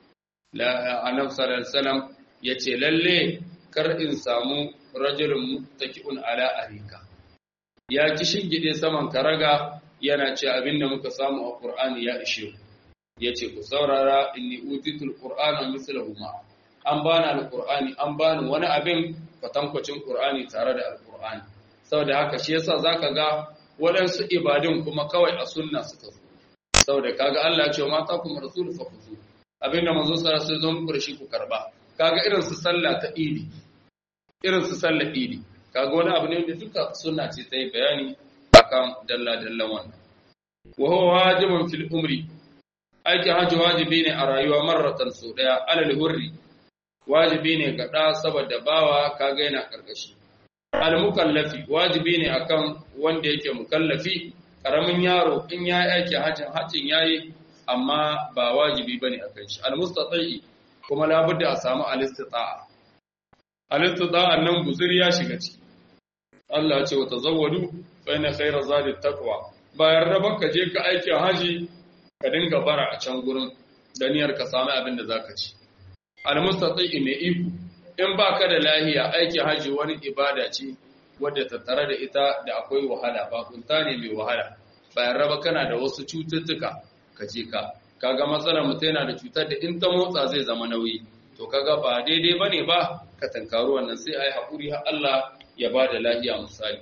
la annabi sallallahu alaihi wasallam yace lalle kar in samu rajulun muttaki'un ala arika ya ki shingide saman karaga yana ce abinda muka samu a qur'ani ya ishe yace ku saurara inni utitul qur'ana mislahu ma an bani alqur'ani an bani wani abin kwatankwacin qur'ani tare da alqur'ani saboda haka shi yasa zaka ga waɗansu ibadun kuma kawai a sunna suka zo saboda kaga Allah ya ce mata kuma rasul fa kuzu abinda manzo sallallahu alaihi wasallam kurshi ku karba kaga irin su sallah ta idi irin su sallah idi kaga wani abu ne da duka sunna ce ta yi bayani akan dalla dallan wannan wa huwa wajibun fil umri aiki hajji wajibi ne a rayuwa marratan sau daya alal hurri wajibi ne ga ɗa saboda bawa kaga yana karkashi al-mukallafi wajibi ne akan wanda yake mukallafi karamin yaro in ya yi aiki hajjin hajjin yayi amma ba wajibi bane akan shi al-mustati kuma labudda a samu al-istita'a al-istita'a nan guzuri ya shiga ciki Allah ce wa tazawwadu fa inna khayra zadi taqwa bayan raban ka je ka aiki haji ka dinga bara a can gurin da niyyar ka samu abin da zaka ci al-mustati mai iko in ba ka da lahiya aikin haji wani ibada ce wadda ta tare da ita da akwai wahala ba kunta ne mai wahala bayan raba kana da wasu cututtuka ka je ka kaga matsalar mutum yana da cutar da in ta motsa zai zama nauyi to kaga ba daidai bane ba ka tankaru wannan sai ai hakuri har Allah ya ba da lahiya misali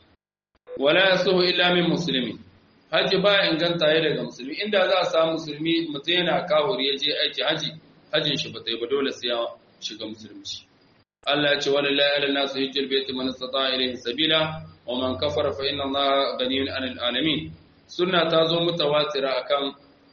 wala yasuhu illa min muslimi haji ba inganta ya daga musulmi inda za a samu musulmi mutum yana kawuri ya je aiki haji hajin shi ba ta yi ba dole sai ya shiga musulunci Allah ya ce walillahi ala nasu hijjal baiti man istata ilayhi sabila wa man kafara fa inna Allah ghaniyun 'anil alamin sunna ta zo mutawatira akan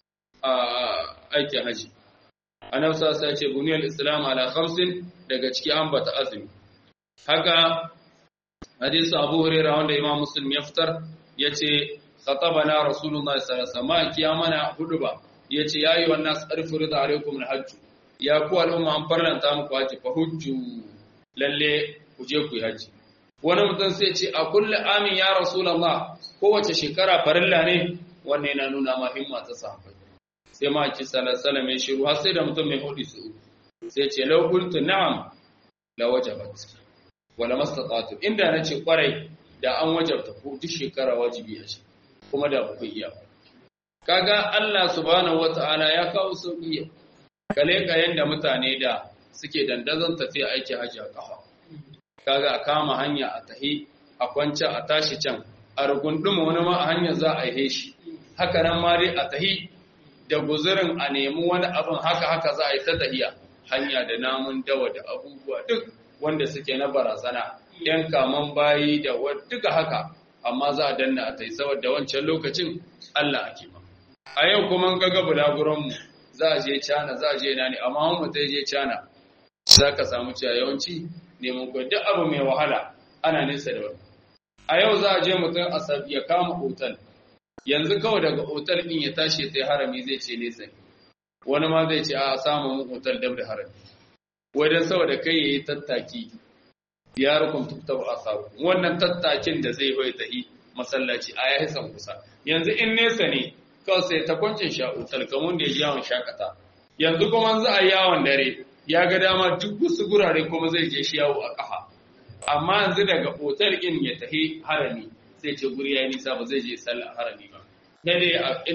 aikin haji annabi sallallahu alaihi ce buniyal islam ala khamsin daga ciki an bata azumi haka hadisi abu hurairah wanda imam muslim ya fitar yace khatabana rasulullah sallallahu alaihi wasallam kiyamana huduba yace yayi wannan sarfu rida alaikum alhajj ya ku al'umma an farlanta muku haji fa hujju lalle ku je ku yi haji wani mutum sai ce a kulli amin ya rasulullah kowace shekara farilla ne wannan yana nuna ma himma ta sahabbai sai ma ki sallallahu ya shiru har sai da mutum mai hudu su sai ce law qultu na'am la wajabat wala mastata'tu inda nace kwarai da an wajabta ko duk shekara wajibi a shi kuma da ba ku iya kaga Allah subhanahu wataala ya kawo sauki kale ka yanda mutane da suke dandazon tafiya aiki haji a kafa kaga a kama hanya a tahi a kwance a tashi can a rugunduma wani ma a hanyar za a yi shi haka nan ma dai a tahi da guzurin a nemi wani abin haka haka za a yi ta tahiya hanya da namun dawa da abubuwa duk wanda suke na barazana yan kaman bayi da duka haka amma za a danna a tai saboda wancan lokacin Allah ake ma a yau kuma ga ga bulaguranmu za a je cana za a je na ne amma mu ta je cana za ka samu cewa yawanci neman kuwa duk abu mai wahala ana nesa da wani a yau za a je mutum a ya kama otal yanzu kawai daga otal ɗin ya tashi sai harami zai ce nesa ne wani ma zai ce a samu mun otal dab da harami wai dan saboda kai yayi tattaki ya rukun tuktabu asaru wannan tattakin da zai bai tahi masallaci a yayi san kusa yanzu in nesa ne kawai sai ta kwancin sha otal kamun da ya ji yawon shakata yanzu kuma za a yawon dare ya ga dama duk wasu gurare kuma zai je shi yawo a kafa amma yanzu daga otal in ya tahi harami sai ce guri ya nisa ba zai je sallah harami ba sai dai inda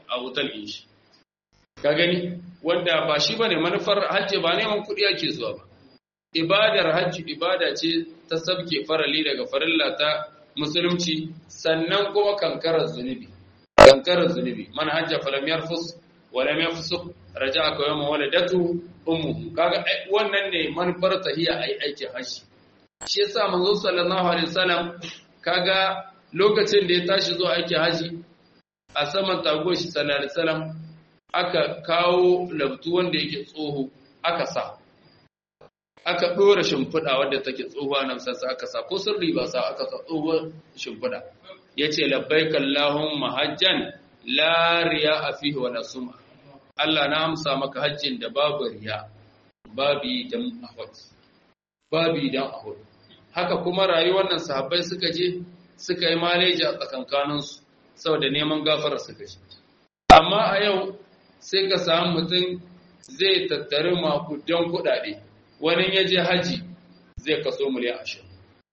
a wutar shi ka gani wanda ba shi bane manufar hajji ba neman kuɗi ake zuwa ba ibadar hajji ibada ce ta sabke farali daga farilla ta musulunci sannan kuma kankarar zunubi kankarar zunubi man hajja falam yarfus wa lam yafsuq raja'a ka yawma waladatu ummuhu kaga wannan ne manufar tahiya ai aikin hajji shi yasa manzo sallallahu alaihi wasallam kaga lokacin da ya tashi zuwa aikin hajji a saman tago shi sallallahu alaihi wasallam aka kawo labtu wanda yake tsoho aka sa aka ɗora shimfiɗa wadda take tsohuwa nan sassa aka sa ko sirri ba sa aka sa tsohuwar shimfiɗa ya ce labbai kallahun mahajjan lariya a fiye wa nasuma Allah na amsa maka hajjin da babu riya babu dan ahud babu dan ahud haka kuma rayuwar nan sahabbai suka je suka yi maleji a tsakankaninsu saboda neman gafara suka je amma a yau sai ka samu mutum zai tattari makudan kuɗaɗe wani ya je haji zai kaso miliyan ashirin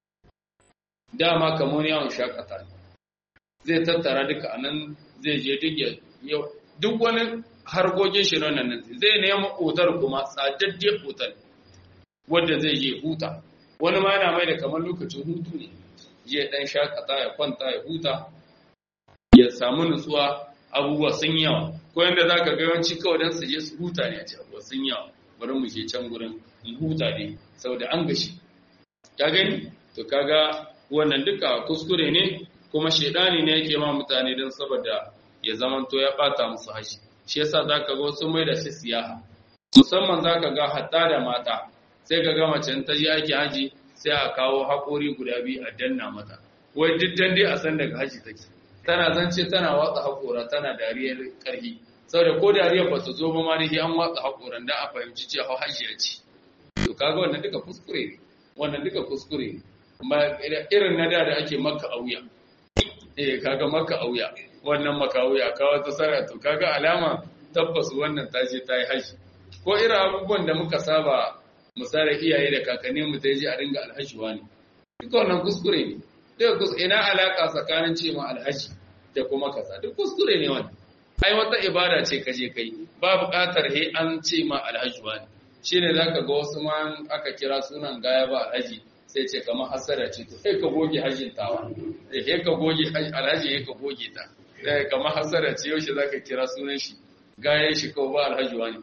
dama kamar yawon shakata ne zai tattara duka a nan zai je duk yau duk wani harkokin shi nan nan zai nema otar kuma tsadaddiyar otar wadda zai je huta wani ma yana mai da kamar lokacin hutu ne je dan shakata ya kwanta ya huta ya samu nutsuwa abubuwa sun yawa ko yanda za ka ga yawanci kawai don su je su huta ne a ce abubuwa sun yawa bari mu je can gurin in huta ne saboda an gashi ka gani to kaga wannan duka kuskure ne kuma shedani ne yake ma mutane don saboda ya zamanto ya bata musu hashi shi yasa zaka ga wasu mai da shi siyaha musamman zaka ga hatta da mata sai ka ga mace ta je aiki haji sai a kawo haƙori guda biyu a danna mata wai duk dan dai a san daga haji take tana zance tana watsa haƙora tana dariyar ƙarfi saboda ko dariyar ba ta zo ba ma dai an watsa haƙoran da a fahimci cewa hajiya ce to kaga wannan duka kuskure ne wannan duka kuskure ne ba irin na da da ake maka auya eh kaga maka auya wannan maka auya ka wata sara to kaga alama tabbas wannan ta je ta yi haji ko irin abubuwan da muka saba misali iyaye da kakanni mu je a dinga alhajiwa ne duka wannan kuskure ne duka kuskure ina alaka tsakanin ce ma alhaji da kuma kaza duk kuskure ne wannan ai wata ibada ce kaje kai ba buƙatar he an ce ma alhajiwa ne shi ne za ka ga wasu ma aka kira sunan gaya ba alhaji sai ce kamar hasara ce to sai ka goge hajjin tawa sai ka goge alhaji sai ka goge ta sai kamar hasara ce yaushe za ka kira sunan shi gayan shi kawai ba alhaji wani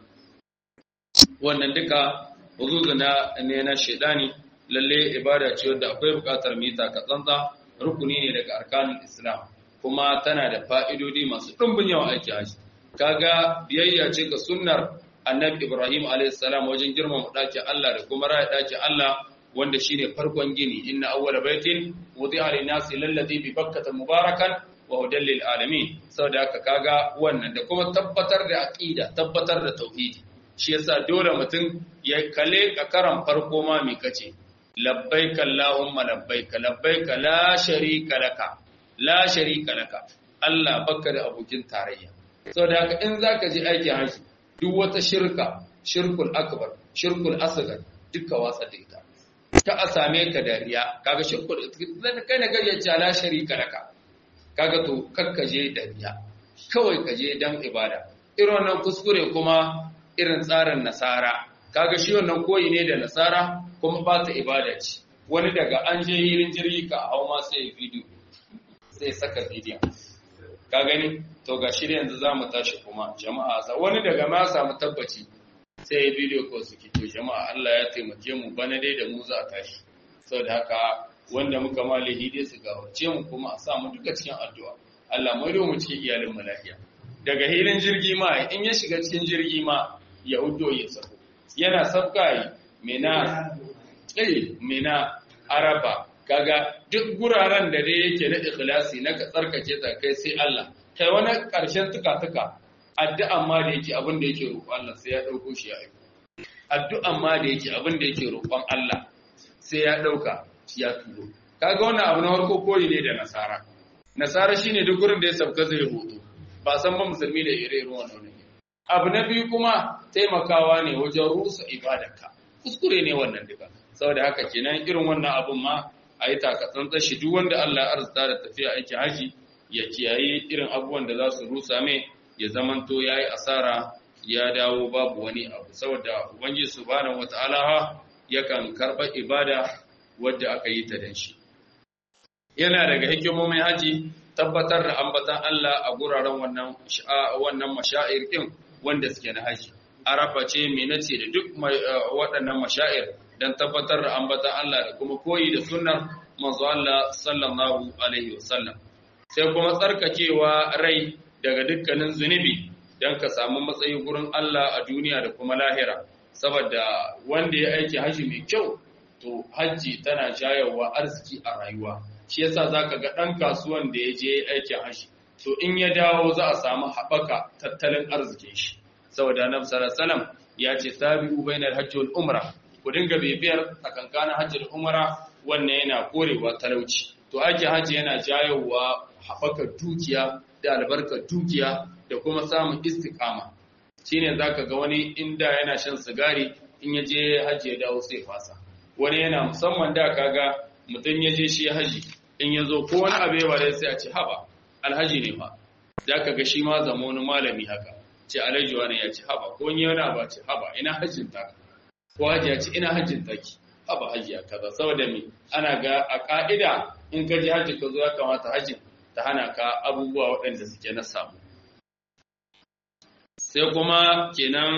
wannan duka huzuzu na ne na shaidani lalle ibada ce wadda akwai bukatar mita ka tsantsa rukuni ne daga arkanin islam kuma tana da fa'idodi masu ɗumbin yawan aiki haji kaga biyayya ce ga sunnar annabi Ibrahim a.s. wajen girmama ɗakin Allah da kuma raya ɗakin Allah wanda shine farkon gini inna awwala baitin wudi'a lin-nasi lalladhi bi bakkata mubarakan wa hudan lil alamin saboda haka kaga wannan da kuma tabbatar da aqida tabbatar da tauhidi shi yasa dole mutum ya kale ka karan farko ma mi kace labbaika allahumma labbaika labbaika la sharika laka la sharika laka Allah baka da abokin tarayya saboda haka in zaka je aikin haji duk wata shirka shirkul akbar shirkul asghar duka watsa da ita ta a same ka dariya kaga shirkul kai ne kaje ce la sharika laka kaga to kakkaje dariya kawai kaje dan ibada irin wannan kuskure kuma irin tsarin nasara kaga shi wannan koyi ne da nasara kuma ba ta ibada ce wani daga an je hirin jirgi ka hau ma sai video sai saka bidiyon ka gani to ga shi yanzu za mu tashi kuma jama'a sa wani daga ma samu tabbaci sai ya bidiyo ko suke to jama'a Allah ya taimake mu bana dai da mu za a tashi saboda haka wanda muka ma lahidi su gawace mu kuma a sa mu duka cikin addu'a Allah mai mu cikin iyalin mu lafiya daga hilin jirgi ma in ya shiga cikin jirgi ma ya uddo ya sako yana sabka yi mena eh mena araba kaga duk guraren da dai yake na ikhlasi na ka tsarkake ta kai sai Allah kai wani ƙarshen tuka-tuka addu'an ma da yake abin da yake roƙon Allah sai ya ɗauko shi ya aiko addu'an ma da yake abin da yake roƙon Allah sai ya ɗauka shi ya turo kaga wannan abu na farko koyi ne da nasara nasara shine duk gurin da ya sabka zai hoto ba san ba musulmi da ire iren wannan ne abu na biyu kuma taimakawa ne wajen rusa ibadarka kuskure ne wannan duka saboda haka kenan irin wannan abun ma a yi takatsantsan shi duk wanda Allah ya arzuta da tafiya aiki haji ya kiyaye irin abubuwan da za su rusa mai ya zamanto yayi asara ya dawo babu wani abu saboda ubangiji subhanahu wataala yakan karba ibada wadda aka yi ta dan shi yana daga hikimomin haji tabbatar da ambatan Allah a guraren wannan wannan mashair din wanda suke na haji arafa ce ce da duk waɗannan mashair dan tabbatar da ambatan Allah da kuma koyi da sunnar manzo Allah sallallahu alaihi wasallam sai kuma tsarkakewa rai daga dukkanin zunubi dan ka samu matsayi gurin Allah a duniya da kuma lahira saboda wanda ya aiki haji mai kyau to haji tana jayawa arziki a rayuwa shi yasa zaka ga dan kasuwan da ya je aikin haji to in ya dawo za a samu haɓaka tattalin arzikin shi saboda annabi sallallahu alaihi wasallam ya ce sabiqu bainal hajji wal umra ku dinga bibiyar tsakankanin hajji da umra wannan yana korewa talauci to ake hajji yana jayowa haɓaka dukiya da albarkar dukiya da kuma samun istiqama shine zaka ga wani inda yana shan sigari in ya je hajji ya dawo sai fasa wani yana musamman da kaga mutum ya je shi haji in ya zo ko wani abe ba dai sai a ce haba alhaji ne fa zaka ga shi ma zama wani malami haka ce alhaji wani ya ce haba ko wani yana ba ce haba ina hajjin ta ko haji ya ce ina hajjin taki haba haji ya kaza saboda me ana ga a ka'ida in ka je haji ka zo ya kamata hajjin ta hana ka abubuwa waɗanda suke na samu sai kuma kenan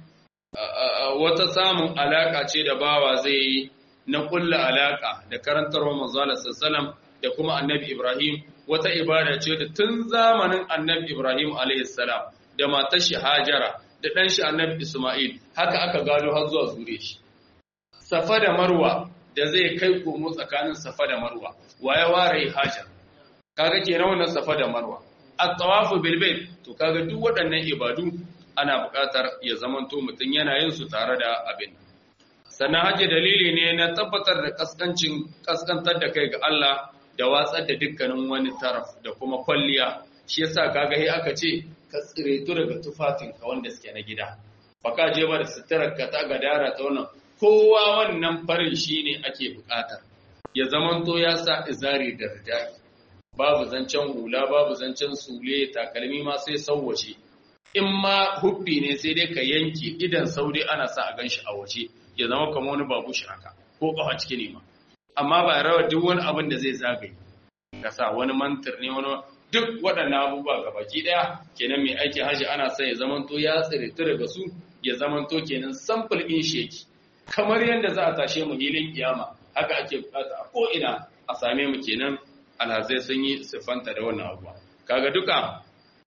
wata samun alaka ce da bawa zai yi na kulla alaka da karantarwa manzala sallam da kuma annabi Ibrahim wata ibada ce da tun zamanin annabi Ibrahim salam da matar shi Hajara da ɗan shi annabi Ismail haka aka gano har zuwa zure shi Safa da Marwa da zai kai komo tsakanin Safa da Marwa waye ware Hajar kaga kenan wannan Safa da Marwa at-tawafu bil bayt to kaga duk waɗannan ibadu ana buƙatar ya zamanto mutum yana yin su tare da abin sannan hajji dalili ne na tabbatar da kaskancin kaskantar da kai ga Allah da watsar da dukkanin wani taraf da kuma kwalliya shi yasa kaga sai aka ce ka tsiretu daga tufafin ka wanda suke na gida baka je ba da suturar ka ta gadara ta wannan kowa wannan farin shine ake buƙatar ya zamanto ya sa izari da ridai babu zancen hula babu zancen sule takalmi ma sai sauwace in ma hubbi ne sai dai ka yanke idan saudi ana sa a ganshi a waje ya zama kamar wani babu shi haka ko kafa ciki ne ma amma ba rawa duk wani abin da zai zagaye ka sa wani mantir ne wani duk waɗannan abubuwa ga baki ɗaya kenan mai aiki haji ana son ya zamanto ya tsire daga su ya zamanto kenan sample in sheki kamar yadda za a tashe mu hilin kiyama haka ake bukata a ko ina a same mu kenan alhazai sun yi siffanta da wannan abuwa kaga duka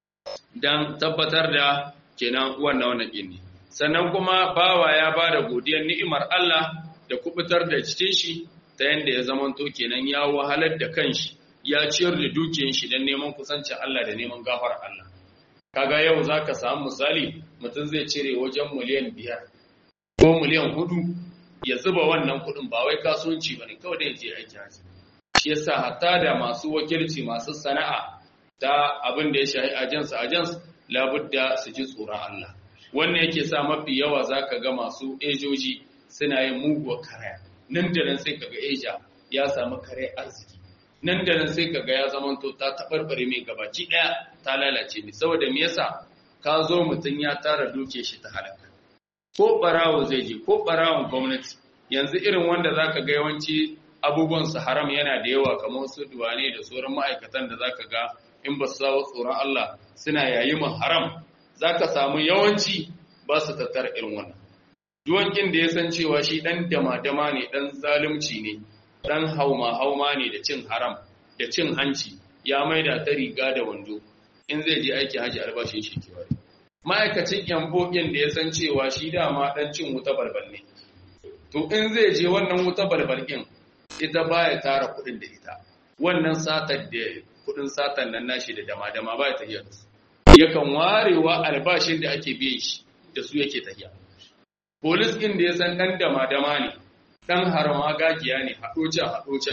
dan tabbatar da kenan wannan wannan ne sannan kuma bawa ya ba da godiyar ni'imar Allah da kubutar da cikin shi ta yanda ya zamanto kenan ya wahalar da kanshi ya ciyar da dukiyar shi don neman kusancin Allah da neman gafar Allah kaga yau zaka samu misali mutum zai cire wajen miliyan biyar ko miliyan hudu ya zuba wannan kuɗin ba wai kasuwanci bane kawai da ya je aiki haji shi yasa hatta da masu wakilci masu sana'a ta abin da ya shahi ajans ajans labudda su ji tsoron Allah wannan yake sa mafi yawa zaka ga masu ejoji suna yin muguwar karaya nan da nan sai kaga eja ya samu kare arziki nan da nan sai kaga ya zamanto ta tabarbare mai gabaci daya ta lalace ne saboda me yasa ka zo mutun ya tara duke shi ta halaka ko barawo zai je ko barawon gwamnati yanzu irin wanda zaka ga yawanci abubuwan su haram yana da yawa kamar su duwane da sauran ma'aikatan da zaka ga in ba su sawo tsoron Allah suna yayi mu haram zaka samu yawanci ba su tattara irin wannan duwankin da ya san cewa shi dan dama-dama ne dan zalunci ne dan hauma-hauma ne da cin haram da cin hanci ya maida ta riga da wando in zai je aiki haji albashin shi ke wari ma'aikacin yambokin da ya san cewa shi dama dan cin wuta balbal ne to in zai je wannan wuta balbal din ita baya tara kuɗin da ita wannan satar da kuɗin satan nan nashi da dama-dama baya tafiya da su yakan warewa albashin da ake biyan shi da su yake tafiya polis ɗin da ya san ɗan dama-dama ne ɗan harama gagiya ne haɗocen haɗocen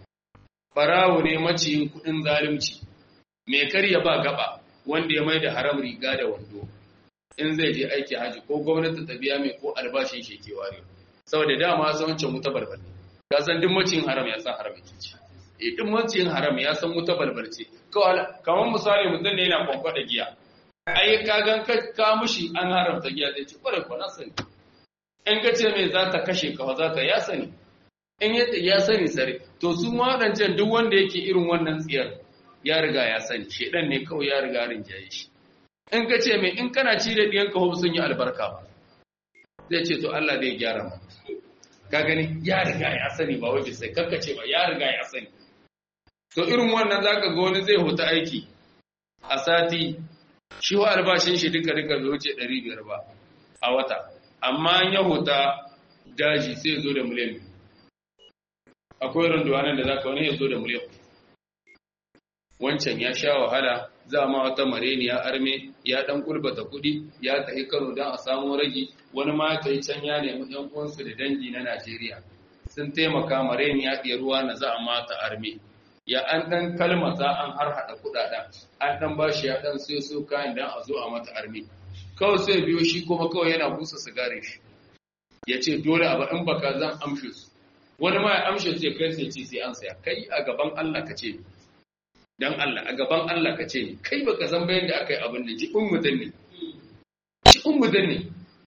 barawo ne maciyin kuɗin zalunci mai karya ba gaba wanda ya mai da haram riga da wando in zai je aiki haji ko gwamnati ta biya mai ko albashin shi ke ware saboda dama san wancan wuta balbal ne ka san duk maciyin haram ya san haram yake ci eh duk maciyin haram ya san wuta balbal ce kamar misali mutum ne yana kwankwada giya ai ka gan ka mushi an haramta giya zai ce kwarai kwa na sani in ka ce mai za ta kashe ka za ta ya sani in yadda ya sani sare to su ma waɗancan duk wanda yake irin wannan tsiyar ya riga ya sani shedan ne kawai ya riga rinjaye shi in ka ce mai in kana ci da ɗiyanka hobu sun yi albarka ba zai ce to Allah zai gyara mu ka gani ya riga ya sani ba wai sai kanka ce ba ya riga ya sani to irin wannan zaka ga wani zai huta aiki a sati shi wa albashin shi duka duka bai wuce 500 ba a wata amma ya huta daji sai zo da miliyan biyu akwai runduwanan da zaka wani ya zo da miliyan wancan ya sha wahala za ma wata mareniya arme ya dan kulbata kuɗi ya tafi Kano don a samu ragi wani ma ya can ya nemi ɗan uwansu da dangi na Najeriya sun taimaka mareniya ɗaya ruwa na za a mata arme ya an dan kalmata an har hada kuɗaɗen an dan bashi ya dan sai so kayan dan a zo a mata arme kawai sai biyo shi kuma kawai yana busa sigarin shi ya ce dole a ba in baka zan amshe su wani ma ya amshe su ya kai sai ce sai an saya kai a gaban Allah ka ce dan Allah a gaban Allah ka ce ni kai baka san bayan da aka yi abin da jikin mutum ne jikin mutum ne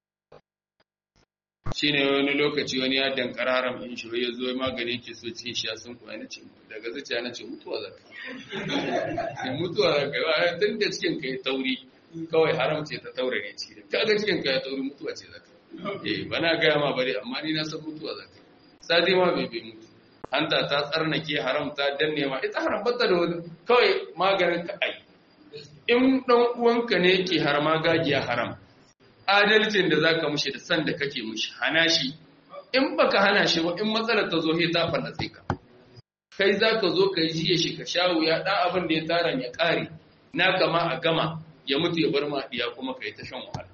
shi ne wani lokaci wani ya dankara haram in shi ya zo magani ke so cikin shi ya sun kuwa na ce daga zuciya na ce mutuwa za ka yi mutuwa za ka yi wa tun da cikin ka yi tauri kawai haram ce ta taurare ciki da kaga cikin ka ya tauri mutuwa ce za ka yi eh bana gaya ma bari amma ni na san mutuwa za ka yi sadi ma bai bai mutu hanta ta tsarnake haram ta danne ma ita haram bata da wani kawai maganin ka ai in dan uwanka ne yake harma gagiya haram adalcin da zaka mushi da san da kake mushi hana shi in baka hana shi ba in matsalar ta zo he ta fallace ka kai zaka zo kai jiye shi ka shawo ya dan abin da ya tara ya kare na kama a gama ya mutu ya bar ma diya kuma kai ta shan wahala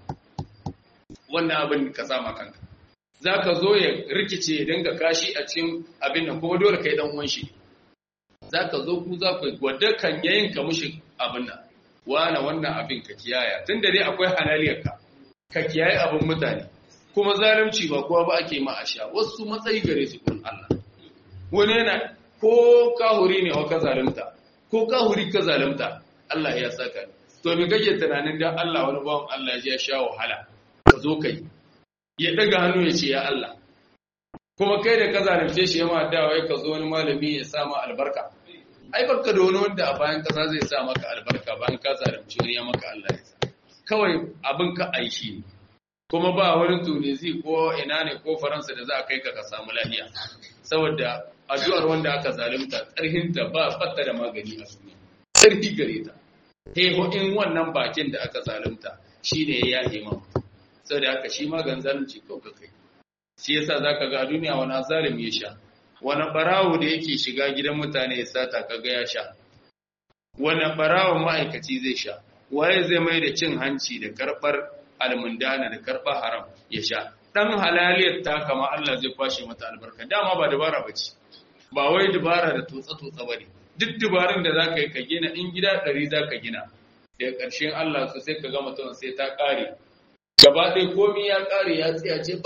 wannan abin ka sama kanka za ka zo ya rikice ya dinga kashi a cikin abin nan kuma dole kai dan uwan shi za ka zo ku za ku wadda kan yayin ka mushi abin nan wana wannan abin ka kiyaya tunda dai akwai halaliyar ka ka kiyaye abin mutane kuma zalunci ba kowa ba ake ma a sha wasu matsayi gare su kun Allah wani yana ko kahuri ne wa ka zalunta ko kahuri ka zalunta Allah ya saka to me kake tunanin dan Allah wani bawan Allah ya sha wahala ka zo kai ya daga hannu ya ce ya Allah kuma kai da ka zalunce shi yamma dawa ya ka zo wani malami ya sa ma albarka ai barka da wani wanda a bayan kasa zai sa maka albarka bayan ka zalunce wani ya maka Allah ya sa kawai abin ka aishi ne kuma ba wani tunisi ko ina ne ko faransa da za a kai ka ka samu lafiya saboda addu'ar wanda aka zalunta tsarhinta ba fatta da magani a duniya tsarki gare ta heho in wannan bakin da aka zalunta shine ya yahe ma saboda haka shi magan zalunci kawai ka kai shi yasa zaka ga a duniya wani zalim ya sha wani barawo da yake shiga gidan mutane ya sata kaga ya sha wani barawon ma'aikaci zai sha waye zai mai da cin hanci da karbar almundana da karbar haram ya sha dan halaliyar ta kama Allah zai kwashe mata albarka dama ba dabara bace ba wai dabara da tutsa tutsa bane duk dubarun da zaka yi ka gina in gida ɗari zaka gina daga ƙarshen Allah su sai ka ga mutum sai ta ƙare gaba ɗaya komi ya ƙare ya tsaya ce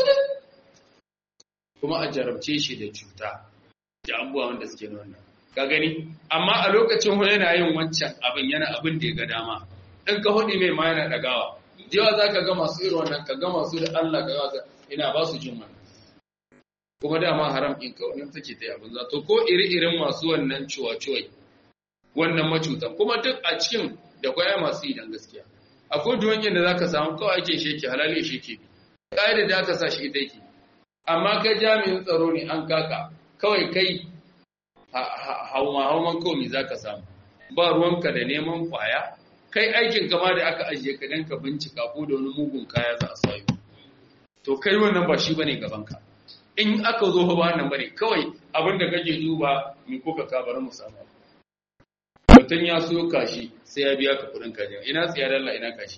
kuma a jarabce shi da cuta da abubuwa wanda suke wannan ka gani amma a lokacin hu yana yin wancan abin yana abin da ya ga dama in ka hudi mai ma yana dagawa yawa za ka ga masu irin wannan ka ga masu da Allah ka ga ina ba su jin wannan kuma dama haram in ka wannan take ta abin za to ko iri-irin masu wannan ciwa-ciwai wannan macutan kuma duk a cikin da kwaya masu idan gaskiya akwai duwanyen da za ka samu kawai ake sheke halali sheke bi ƙa'idar da aka sa shi ita yake amma kai jami'in tsaro ne an kaka kawai kai hauma-hauman komi za ka samu ba ruwanka da neman kwaya kai aikin kama da aka ajiye ka don ka bincika ko da wani mugun kaya za a sayo to kai wannan ba shi ba ne gabanka in aka zo ba wannan ba ne kawai abin da kake duba mai kuka kabar mu samu mutum ya so kashi sai ya biya ka kudin kaji ina tsiya dalla ina kashi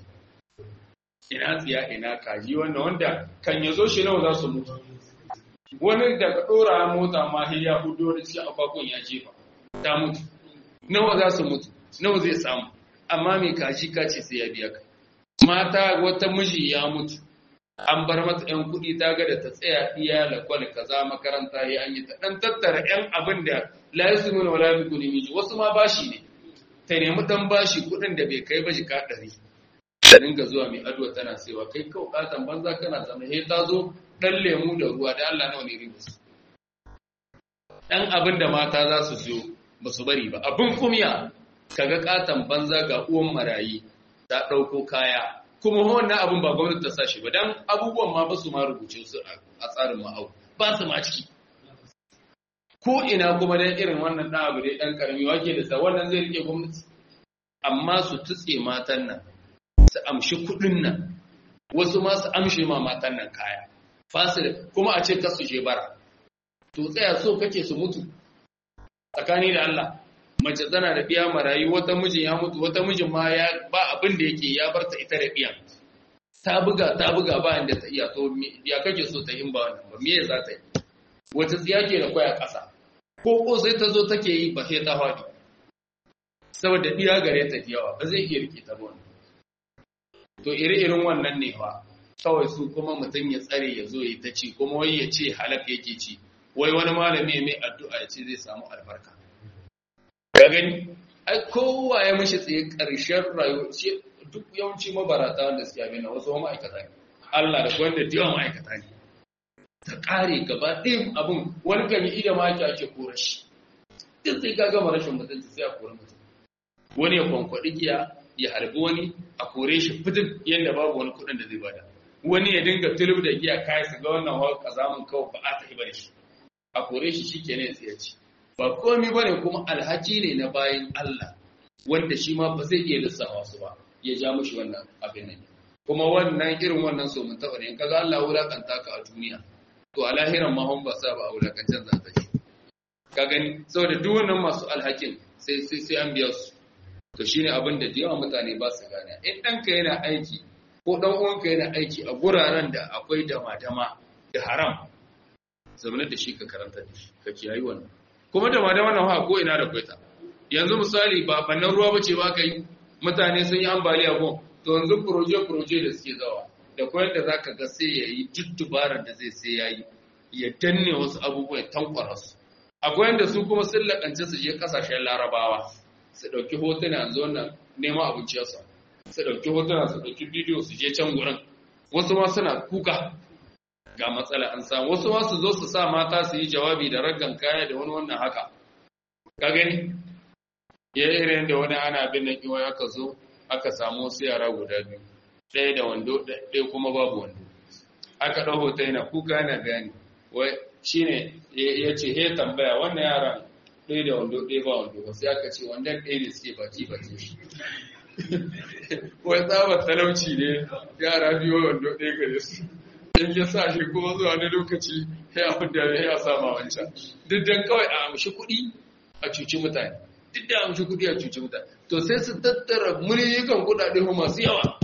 ina tsiya ina kaji wanda wanda kan ya zo shi nawa za su mutu wani daga ɗora mota ma sai ya hudo da cikin akwakon ya jefa ta mutu nawa za su mutu nawa zai samu amma mai kaji ka ce sai ya biya ka mata wata miji ya mutu an bar mata yan kuɗi ta ga da ta tsaya iya lakwal kaza makaranta ya an yi ta ɗan tattara yan abin da la yasu nuna wala bi kuɗi miji wasu ma bashi ne ta nemi ɗan bashi kuɗin da bai kai ba jika ɗari ta dinga zuwa mai addu'a tana cewa kai kawai katan banza kana zama he ta zo dan lemu da ruwa da Allah nawa ne ribus dan abin da mata za su siyo ba su bari ba abin kumya kaga katan banza ga uwan marayi ta dauko kaya kuma wannan abin ba gwamnati ta sashi ba dan abubuwan ma ba su ma rubuce su a tsarin ma'au ba su ma ciki ko ina kuma dan irin wannan dan abu dai dan karami wake da sa wannan zai rike gwamnati amma su tutse matan nan su amshi kudin nan wasu ma su amshe ma matan nan kaya fasil kuma a ce kasu je bara to tsaya so kake su mutu tsakani da Allah mace tana da biya marayu wata mijin ya mutu wata mijin ma ya ba abin da yake ya bar ta ita da biyan ta buga ta buga ba inda ta iya to ya kake so ta yin ba wannan ba me za ta yi wata tsiya ke da kwaya ƙasa ko ko sai ta zo take yi ba sai ta faɗi saboda biya gare ta yawa ba zai iya rike ta ba to iri-irin wannan ne fa kawai su kuma mutum ya tsare ya zo ya ta ci kuma wai ya ce halak yake ci wai wani malami mai addu'a ya ce zai samu albarka ka gani ai kowa ya mishi tsaye ƙarshen rayuwa ce duk yawanci mabarata wanda suke abin na wasu ma'aikata ne Allah da wanda da yawan ma'aikata ne ta ƙare gaba ɗin abin wani kan yi ida ma ake kora shi duk sai ka gama rashin mutunci sai a kora mutum wani ya kwankwaɗi giya ya harbi wani a kore shi fitin yadda babu wani kuɗin da zai bada wani ya dinga tulub da giya kai su ga wannan hawa kazamin kawai ba a ta hibar shi a kore shi shi kenan ya ci ba komi bane kuma alhaki ne na bayan Allah wanda shi ma ba zai iya lissafa su ba ya ja mushi wannan abin nan kuma wannan irin wannan so mun taɓa ne kaga Allah wulakanta ka a duniya to a lahiran ma hon ba sa ba a wulakancan za ta shi ka gani saboda duk wannan masu alhakin sai sai sai an biya su to shine abin da yawa mutane ba su gane in ɗanka yana aiki ko ɗan uwanka yana aiki a guraren da akwai dama-dama da haram zamanar da shi ka karanta da shi ka kiyayi wannan kuma dama-dama na ha ko ina da kwaita yanzu misali ba bannan ruwa bace ba ka yi mutane sun yi ambaliya ko to yanzu proje-proje da suke zawa da koyar da zaka ga sai ya yi duk dubarar da zai sai ya yi ya danne wasu abubuwa ya tankwara su akwai yanda su kuma sun lakance su je kasashen larabawa su ɗauki hotuna yanzu wannan neman abinciyarsa su ɗauki hotuna su ɗauki bidiyo su je can gurin wasu ma suna kuka ga matsala an samu wasu ma su zo su sa mata su yi jawabi da raggan kaya da wani wannan haka ka gani ya irin da wani ana bin nan kiwai aka zo aka samu wasu yara guda biyu ɗaya da wando ɗaya kuma babu wando aka ɗau hoto yana kuka yana bayani wai shine ya ce he tambaya wannan yaran ɗaya da wando ɗaya ba wando ba sai aka ce wannan ɗaya ne suke baki baki shi wai tsabar talauci ne yara biyu wando ɗaya gare su in ya sa shi kuma zuwa wani lokaci ya hudda ya sama wancan duk dan kawai a amshi kuɗi a cuci mutane duk da amshi kuɗi a cuci mutane to sai su tattara miliyan kuɗaɗe masu yawa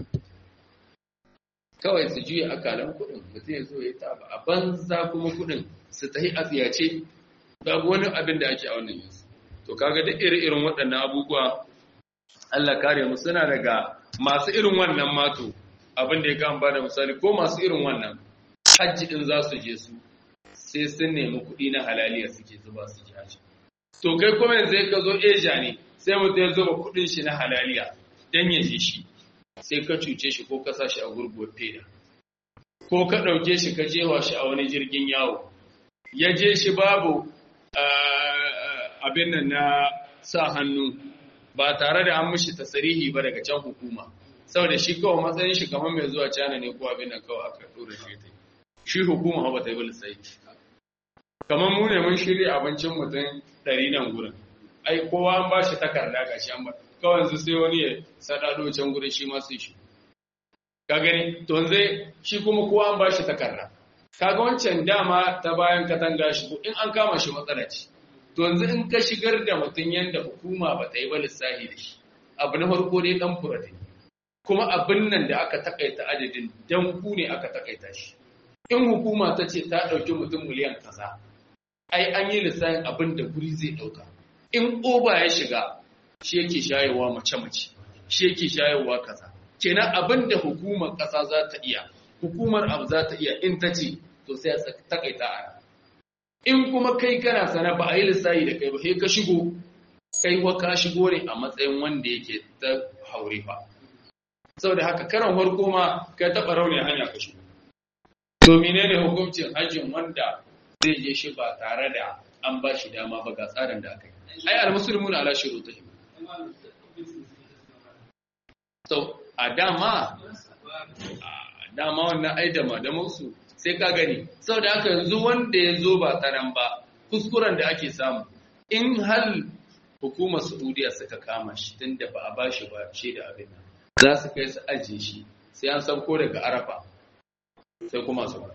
kawai su juya akalan kuɗin mutum ya zo ya taba a banza kuma kuɗin su tahi a tsiyace babu wani abin da ake a wannan yanzu to kaga duk iri-irin waɗannan abubuwa Allah kare mu suna daga masu irin wannan mato abin da ya kan bada misali ko masu irin wannan hajji din za su je su sai sun nemi kuɗi na halaliya suke zuba su ji hajji to kai kuma yanzu ka zo eja ne sai mutum ya zuba kuɗin shi na halaliya dan ya je shi sai ka cuce shi ko ka sa shi a gurguwar feda ko ka ɗauke shi ka jewa shi a wani jirgin yawo ya je shi babu abin nan na sa hannu ba tare da an mishi tasarihi ba daga can hukuma saboda shi kawai matsayin shi kamar mai zuwa cana ne ko abin nan kawai aka dora shi ta shi hukuma ba ta yi sai kamar mu ne mun shirya abincin mutum ɗari nan gurin ai kowa an ba shi takarda ga shi an ba kawai yanzu sai wani ya sadado can gurin shi ma sai shi ka gani to zai shi kuma kowa an ba shi takarda kaga wancan dama ta bayan katanga shi in an kama shi matsala ce to yanzu in ka shigar da mutum yanda hukuma ba ta yi ba lissahi da shi abu na farko dai dan furata kuma abin nan da aka takaita adadin dan ku ne aka takaita shi in hukuma ta ce ta ɗauki mutum miliyan kaza ai an yi lissahin abin da guri zai ɗauka in oba ya shiga shi yake shayarwa mace-mace shi yake shayarwa kaza kenan abin da hukumar ƙasa za ta iya hukumar abu za ta iya in ta ce to sai a takaita a in kuma kai kana sana ba a yi lissahi da kai ba sai ka shigo kai wa ka shigo ne a matsayin wanda yake ta haure fa saboda haka karan farko ma ka taɓa rauni hanya ka shigo to menene hukuncin hajjin wanda zai je shi ba tare da an ba shi dama ba ga tsarin da aka yi ai almuslimuna ala shurutihim to a dama a dama wannan ai da madamansu sai ka gani saboda haka yanzu wanda ya zo ba tsaron ba kuskuren da ake samu in hal hukumar saudiya suka kama shi tun da ba a ba shi ba shi da abin nan za su kai su ajiye shi sai an sauko daga arafa sai kuma su ba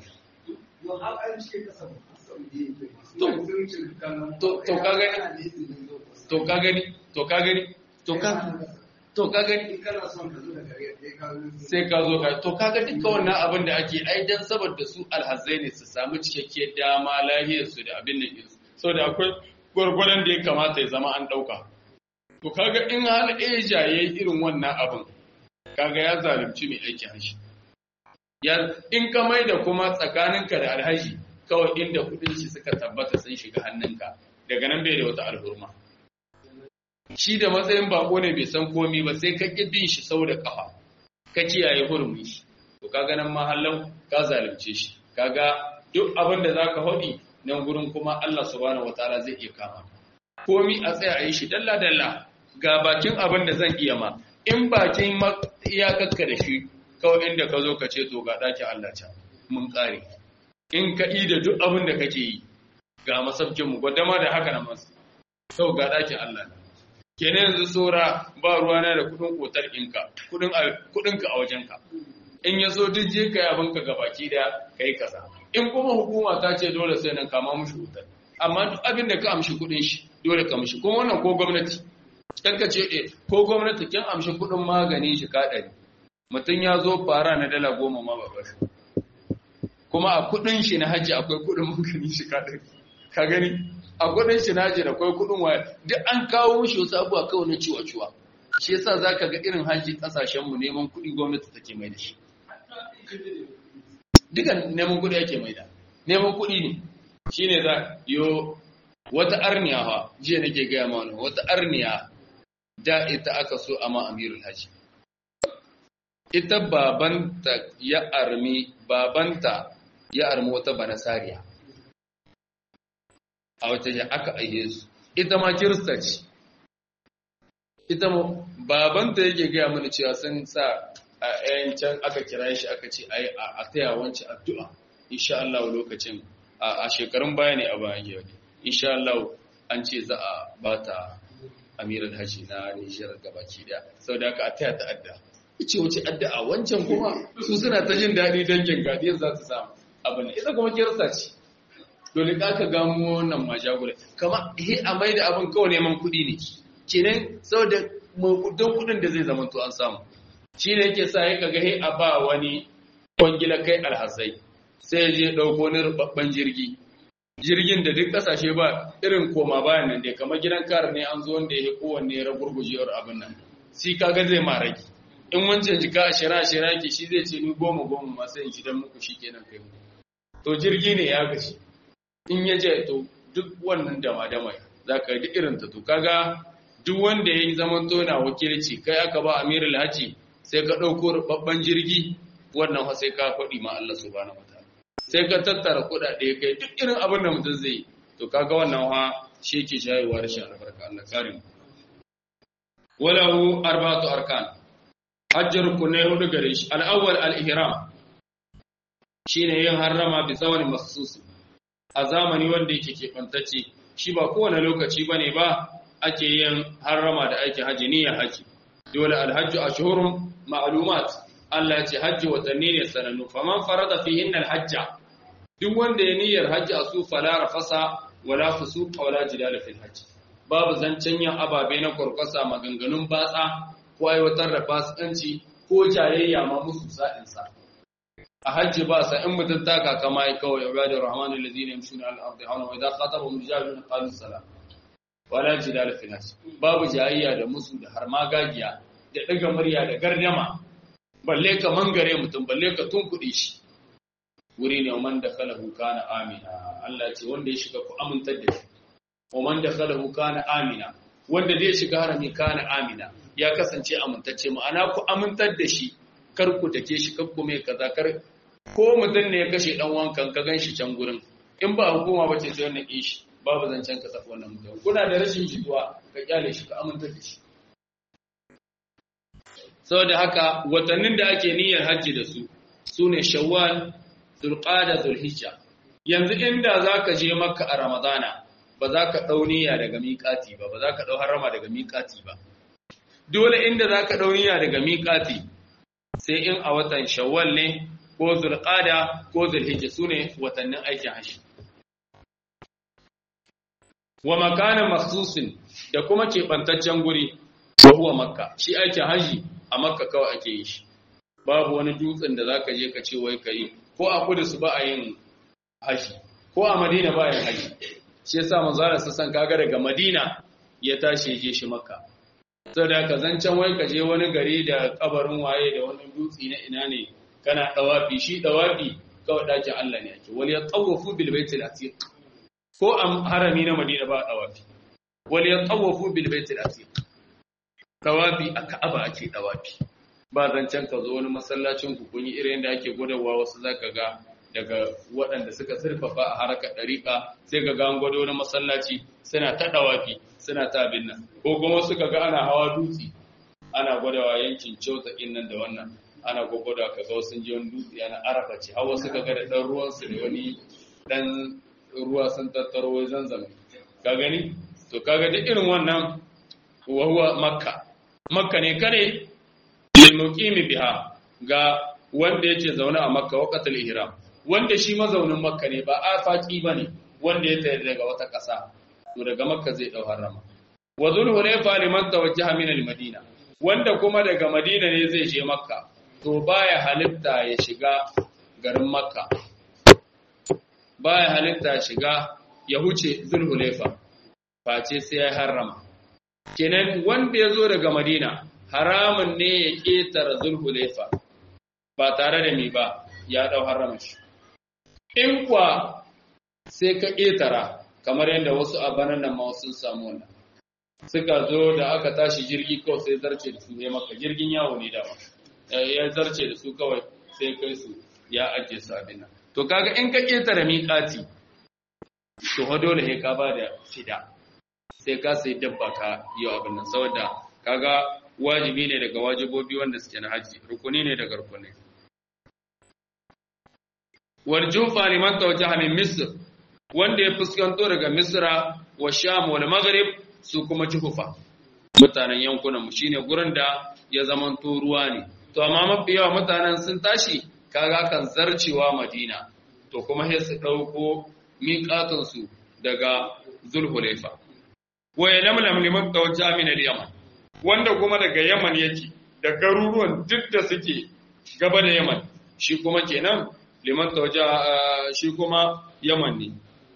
to ka gani to ka gani to ka gani to ka to ka gani sai ka zo ka to kaga duka wannan abin da ake ai dan saboda su alhazai ne su samu cikakkiyar dama lahiyar su da abin nan su saboda akwai gwargwadon da ya kamata ya zama an dauka to kaga in hal eja yayi irin wannan abin kaga ya zalunci mai aiki hashi ya in ka mai da kuma tsakaninka da alhaji kawai inda kudin shi suka tabbata sun shiga hannunka daga nan bai da wata alhurma shi da matsayin bako ne bai san komi ba sai ka ƙi bin shi sau da ƙafa ka kiyaye hurumin shi to kaga nan mahallan ka zalunce shi kaga duk abin da zaka haɗi nan gurin kuma Allah subhanahu wataala zai iya kama komi a tsaya a yi shi dalla dalla ga bakin abin da zan iya ma in bakin iyakarka da shi kawai inda ka zo ka ce to ga ɗakin Allah can mun ƙare in ka yi da duk abin da kake yi ga masaukinmu gwadama da haka na masu sau ga ɗakin Allah ne kenan yanzu tsora ba ruwana da kudin kotar ɗinka kudinka a wajenka in ya so duk je ka yabinka ga baki da ka yi kasa in kuma hukuma ta ce dole sai nan kama mushi wutar amma duk abin da ka amshi kudin shi dole ka amshi kuma wannan ko gwamnati kan ka ce eh ko gwamnati kin amshi kudin magani shi ka ɗari mutum ya zo fara na dala goma ma ba shi kuma a kudin shi na hajji akwai kudin magani shi ka ɗari ka gani a kudin shi naji da kwai kudin waya duk an kawo mishi wasu abubuwa kawai na ciwa-ciwa shi yasa zaka ga irin haji kasashen mu neman kuɗi gwamnati take mai da shi dukan neman kuɗi ake mai da neman kuɗi ne shine za yo wata arniya fa jiya nake gaya ma wani wata arniya da ita aka so a ma amirul haji ita babanta ya armi babanta ya armi wata banasariya a wata ya aka aihe su ita ma kirista ce ita ma babanta yake gaya mana cewa sun sa a yan can aka kira shi aka ce ai a taya wancan addu'a insha Allah lokacin a shekarun baya ne a bayan yau insha Allah an ce za a bata amiral haji na Nijar gabaki daya saboda haka a taya ta addu'a ce wace addu'a wancan kuma su suna ta jin daɗi dangin gadiyar za su samu abin ita kuma kirista ce dole ka ka gamo wannan majagula kama he a mai da abin kawai neman kuɗi ne kenan saboda don kuɗin da zai zama to an samu shi ne yake sa ya kaga he a ba wani kwangila kai alhazai sai ya je ɗauko ni rubabban jirgi jirgin da duk ƙasashe ba irin koma bayan nan dai kamar gidan kar ne an zo wanda ya kowanne ya ragurgujewar abin nan shi kaga zai ma rage in wancan jika ashira ashira ke shi zai ce ni goma goma ma sai in gidan muku shi kenan kai mu to jirgi ne ya gashi in ya je to duk wannan dama-dama za ka duk irin ta to kaga duk wanda ya yi zaman tona wakilci kai aka ba amirul haji sai ka ɗauko rubabban jirgi wannan fa sai ka faɗi ma Allah subhanahu wataala sai ka tattara kuɗaɗe kai duk irin abin da mutum zai to kaga wannan fa shi yake shayewa rashin albarka Allah kare mu walahu arba'atu arkan hajjar rukunai hudu gare shi al-awwal al-ihram shine yin harrama bi tsawon mahsusi a zamani wanda yake kefantacce shi ba kowane lokaci bane ba ake yin harrama da aikin haji niyyar haji dole alhajju ashhurun ma'lumat Allah ya ce haji watanni ne sanannu faman farada fihin alhajja duk wanda ya niyyar haji a su fala rafasa wala fusuq wala jidala fil haji babu zancen yin ababe na kurkusa maganganun batsa ko aiwatar da fasikanci ko jayayya ma musu sa'in sa a hajji ba sa in mutum taka kama yi kawai ibadu rahman allazina yamshuna al ardi hauna wa idza khatabahum rijalun qalu salam wala jidala fil nas babu jayayya da musu da har magagiya da daga murya da gardama balle ka mangare mutum balle ka tunkuɗe shi wuri ne man da kalahu kana amina Allah ce wanda ya shiga ku amintar da shi wa man da kalahu kana amina wanda zai shiga harami kana amina ya kasance amintacce ma'ana ku amintar da shi kar ku take shi kar ku mai kaza kar ko mutum ne ya kashe dan wankan ka gan shi can gurin in ba hukuma ba ce sai wannan ishi babu zancen ka saka wannan mutum kuna da rashin jituwa ka kyale shi ka amintar da shi saboda haka watannin da ake niyyar hajji da su sune shawwal zulqada zulhijja yanzu inda zaka je makka a ramadana ba za ka ɗau niyya daga miƙati ba ba za ka ɗau harama daga miƙati ba dole inda za ka ɗau niyya daga miƙati sai in a watan shawwal ne ko zulqada ko zulhijja sune watannin aikin hajji wa makanan maksusin da kuma keɓantaccen guri wa huwa makka shi aikin hajji a makka kawai ake yi shi babu wani dutsen da zaka je ka ce wai ka yi ko a kudu su ba a yin hajji ko a madina ba a yin hajji shi yasa manzo Allah sassan kaga daga madina ya tashi je shi makka saboda ka zancen wai ka je wani gari da kabarin waye da wani dutsi na ina ne kana dawafi shi dawafi kawai dakin Allah ne ake wal yatawafu bil baitil atiq ko a harami na madina ba dawafi wal yatawafu bil baitil atiq dawafi a ka'aba ake dawafi ba zancen ka zo wani masallacin ku kun yi irin da ake gudawa wasu zaka ga daga waɗanda suka zurfafa a harkar ɗariƙa sai ga an gwado wani masallaci suna ta ɗawafi suna ta abin nan ko kuma suka ga ana hawa dutse ana gwadawa yankin cauta nan da wannan ana gwagwada ka ga sun je wani dutse ana arafa ce hawa suka ga da ɗan ruwansu da wani ɗan ruwa sun tattaro wai zanzan ka gani to kaga duk irin wannan wahuwa makka makka ne kare lil muqimi biha ga wanda yake zaune a makka waqatul ihram wanda shi mazaunin makka ne ba afaki ba ne wanda ya tayar daga wata ƙasa to daga makka zai ɗau harama wa zulhulaifa liman tawajjaha min al-madina wanda kuma daga madina ne zai je makka to baya halitta ya shiga garin makka baya halitta ya shiga ya huce zulhulaifa face sai ya harama kenan wanda ya zo daga madina haramun ne ya ƙetare zulhulaifa ba tare da mi ba ya ɗau harama shi in kuwa sai ka ƙetara kamar yadda wasu a banan nan ma sun samu wannan suka zo da aka tashi jirgi kawai sai zarce da su ya maka jirgin yawo ne dama ya zarce da su kawai sai kai su ya ajiye su abin nan to kaga in ka ƙetara miƙati to fa dole sai ka ba da fida sai ka sai dabba ka yi abin nan saboda kaga wajibi ne daga wajibobi wanda suke na haji rukuni ne daga rukunai والجوفة لمن توجه من مصر wanda ya fuskanto daga Misra wa Sham wal Maghrib su kuma Juhufa mutanen yankunan mu shine gurin da ya zamanto ruwa ne to amma mafi yawa mutanen sun tashi kaga kan zarcewa Madina to kuma sai su dauko miƙatun su daga Zulhulaifa wa yalamlam liman tawajja min al-Yaman wanda kuma daga Yaman yake da garuruwan duk da suke gaba da Yaman shi kuma kenan liman tawaja shi kuma yaman ne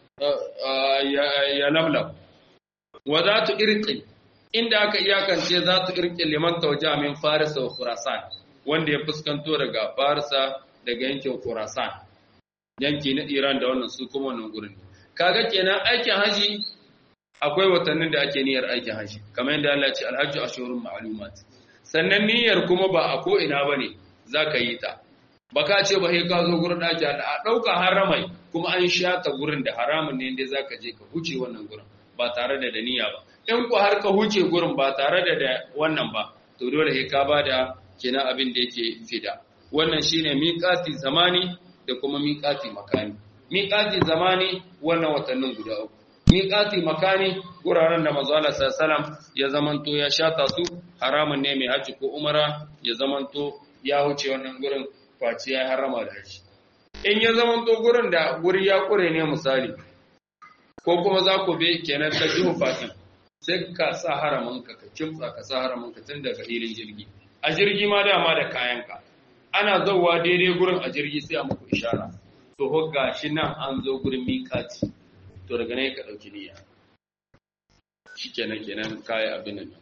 ya lamlam wa za tu irƙi inda aka iyakance za tu irƙi liman tawaja min farisa wa khurasan wanda ya fuskanto daga farisa daga yankin khurasan yanki na iran da wannan su kuma wannan gurin kaga kenan aikin haji akwai watannin da ake niyyar aikin haji kamar yadda Allah ya ce alhajju ashurun ma'lumat sannan niyyar kuma ba a ko ina bane zaka yi ta ba ka ce ba sai ka zo gurin ɗaki a ɗauka haramai kuma an shata gurin da haramun ne inda zaka je ka huce wannan gurin ba tare da daniya ba in ku har ka huce gurin ba tare da da wannan ba to dole sai ka ba da kina abin da yake fida wannan shine miqati zamani da kuma miqati makani miqati zamani wannan watannin guda uku miqati makani guraren da manzo Allah sallallahu ya zamanto ya shata su haramun ne mai haji ko umara ya zamanto ya huce wannan gurin face ya harama da shi in ya zama to gurin da guri ya kure ne misali ko kuma za ku be kenan ta jihu fatin sai ka sa haramanka ka kimtsa ka sa haramanka tun daga hilin jirgi a jirgi ma dama da kayanka ana zauwa daidai gurin a jirgi sai a muku ishara to ho gashi nan an zo gurin mikati to daga nan ka dauki niyya shikenan kenan kai abin nan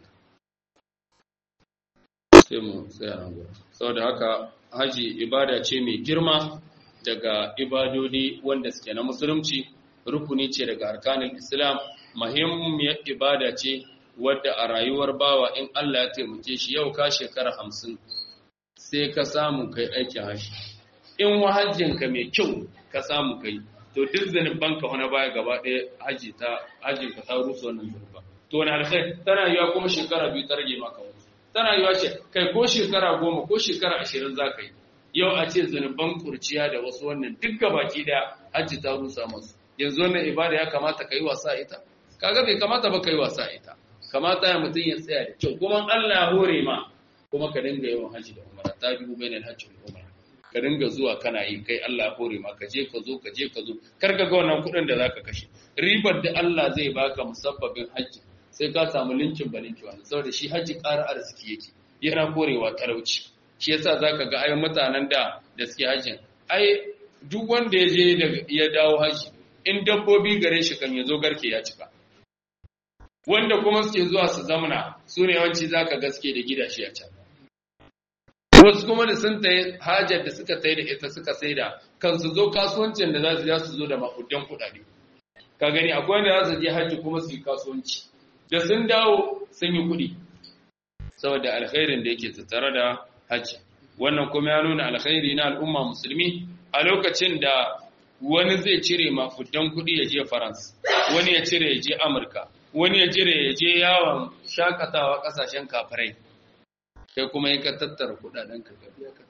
sai mu tsaya nan gurin saboda haka haji ibada ce mai girma daga ibadodi wanda suke na musulunci rukuni ce daga arkanin islam muhimmiyar ibada ce wadda a rayuwar bawa in Allah ya taimake shi yau ka shekara hamsin sai ka samu kai aikin haji in wahajjinka mai kyau ka samu kai to duk zanubanka wani baya gaba ɗaya haji ta hajjinka ta rusa wannan zanuba to wani alkhairi tana yiwa kuma shekara biyu ta rage maka wani tana yiwa ce kai ko shekara goma ko shekara ashirin za ka yi yau a ce zanuban kurciya da wasu wannan duk baki da hajji ta rusa masu yanzu wannan ibada ya kamata ka yi wasa ita kaga bai kamata ba ka yi wasa ita kamata ya mutum ya tsaya da kyau kuma Allah ya hore ma kuma ka dinga yawan hajji da umara ta biyu bainal hajji da umara ka dinga zuwa kana yi kai Allah ya hore ma ka je ka zo ka je ka zo kar ka ga wannan kuɗin da zaka kashe ribar da Allah zai baka musabbabin hajji sai ka samu linkin balinki wani saboda shi hajji ƙara arziki yake yana korewa talauci shi yasa zaka ga ai mutanen da da suke hajjin ai duk wanda ya je ya dawo haji in dabbobi gare shi kan yazo garke ya cika wanda kuma suke zuwa su zamana su ne yawanci zaka gaske da gidashi a can wasu kuma da sun tayi hajar da suka tayi da ita suka saida kan su zo kasuwancin da za su zo da makudan kuɗaɗe ka gani akwai wanda za su je haji kuma su yi kasuwanci da sun dawo sun yi kuɗi saboda alkhairin da yake tattare da hajji wannan kuma ya nuna alkhairi na al'umma musulmi a lokacin da wani zai cire mafudan kuɗi ya je faransa wani ya cire ya je amurka wani ya cire ya je yawon shakatawa ƙasashen kafirai kai kuma ya ka tattara kuɗaɗen ka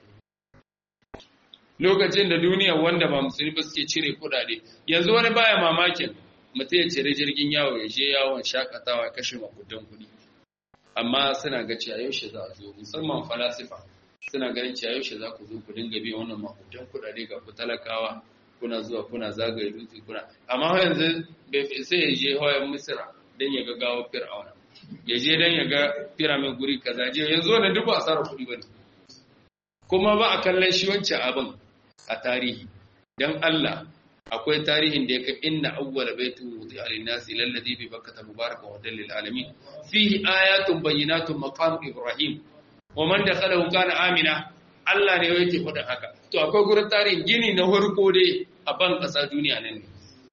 lokacin da duniya wanda ba musulmi ba suke cire kuɗaɗe yanzu wani baya mamakin mutum ya cire jirgin yawo ya je yawon shakatawa ya kashe makudan kuɗi amma suna ga cewa yaushe za a zo musamman falasifa suna ganin cewa yaushe za ku zo ku dinga biyan wannan makudan kuɗaɗe ga ku talakawa kuna zuwa kuna zagaye dutse kuna amma yanzu bai sai ya je hawayen misira don ya ga gawo fir'auna ya je don ya ga firamin guri kaza je yanzu wannan duk ba asarar kuɗi bane kuma ba a kallon shi wancan abin a tarihi dan Allah akwai tarihin da yake inna awwala baitin wudi'a lin-nasi lalladhi bi bakkata mubarakan wa dalil alamin fihi ayatun bayyinatun maqam ibrahim wa man dakhalahu kana amina Allah ne yake faɗin haka to akwai gurin tarihin gini na farko dai a ban ƙasa duniya nan ne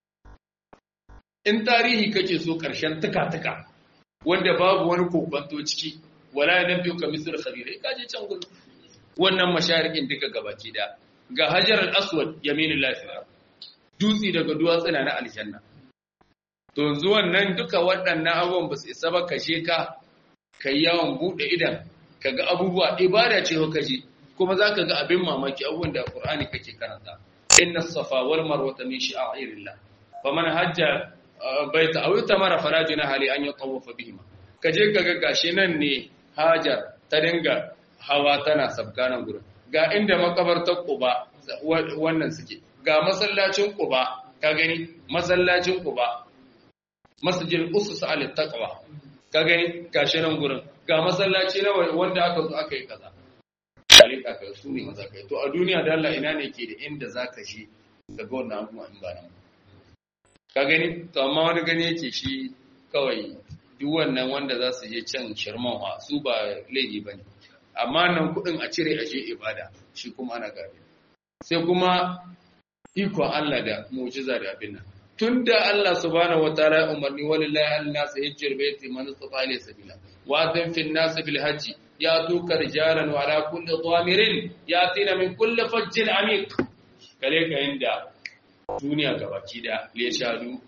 in tarihi kake so ƙarshen tuka-tuka wanda babu wani kokwanto ciki wala nan biyu ka misir khabira ka je can gurin wannan masharikin duka gabaki da ga hajar al-aswad yaminul lafiya dutsi daga duwatsuna na aljanna to yanzu wannan duka waɗannan abubuwan ba su isa ba kashe ka kai yawon buɗe idan ka ga abubuwa ibada ce ka je kuma za ka ga abin mamaki abubuwan da Qur'ani kake karanta inna safa wal marwata min sha'irillah faman hajja baita aw tamara fala junaha ali an yatawafa bihima kaje ka ga gashi nan ne hajar ta dinga hawa tana sabkanan gurin ga inda makabartar Quba wannan suke ga masallacin Quba ka gani masallacin Quba masjidil usus al taqwa ka gani gashi nan gurin ga masallaci na wanda aka zo aka yi kaza dalika ka su ne maza kai to a duniya da Allah ina ne ke da inda zaka shi ga wannan abubuwa in ba nan ka gani to amma wani gani yake shi kawai duk wannan wanda za su je can shirman su ba laifi bane amma nan kudin a cire a je ibada shi kuma ana gabe sai kuma iko Allah da mu'jiza da abin nan tunda Allah subhanahu wataala umarni walillahi an-nas hajjul baiti man istata ilayhi sabila wa adhan fil nas bil hajj yatuka rijalan wa ala kulli dhamirin yatina min kulli fajjin amiq kale ka inda duniya gabaki da ya shadu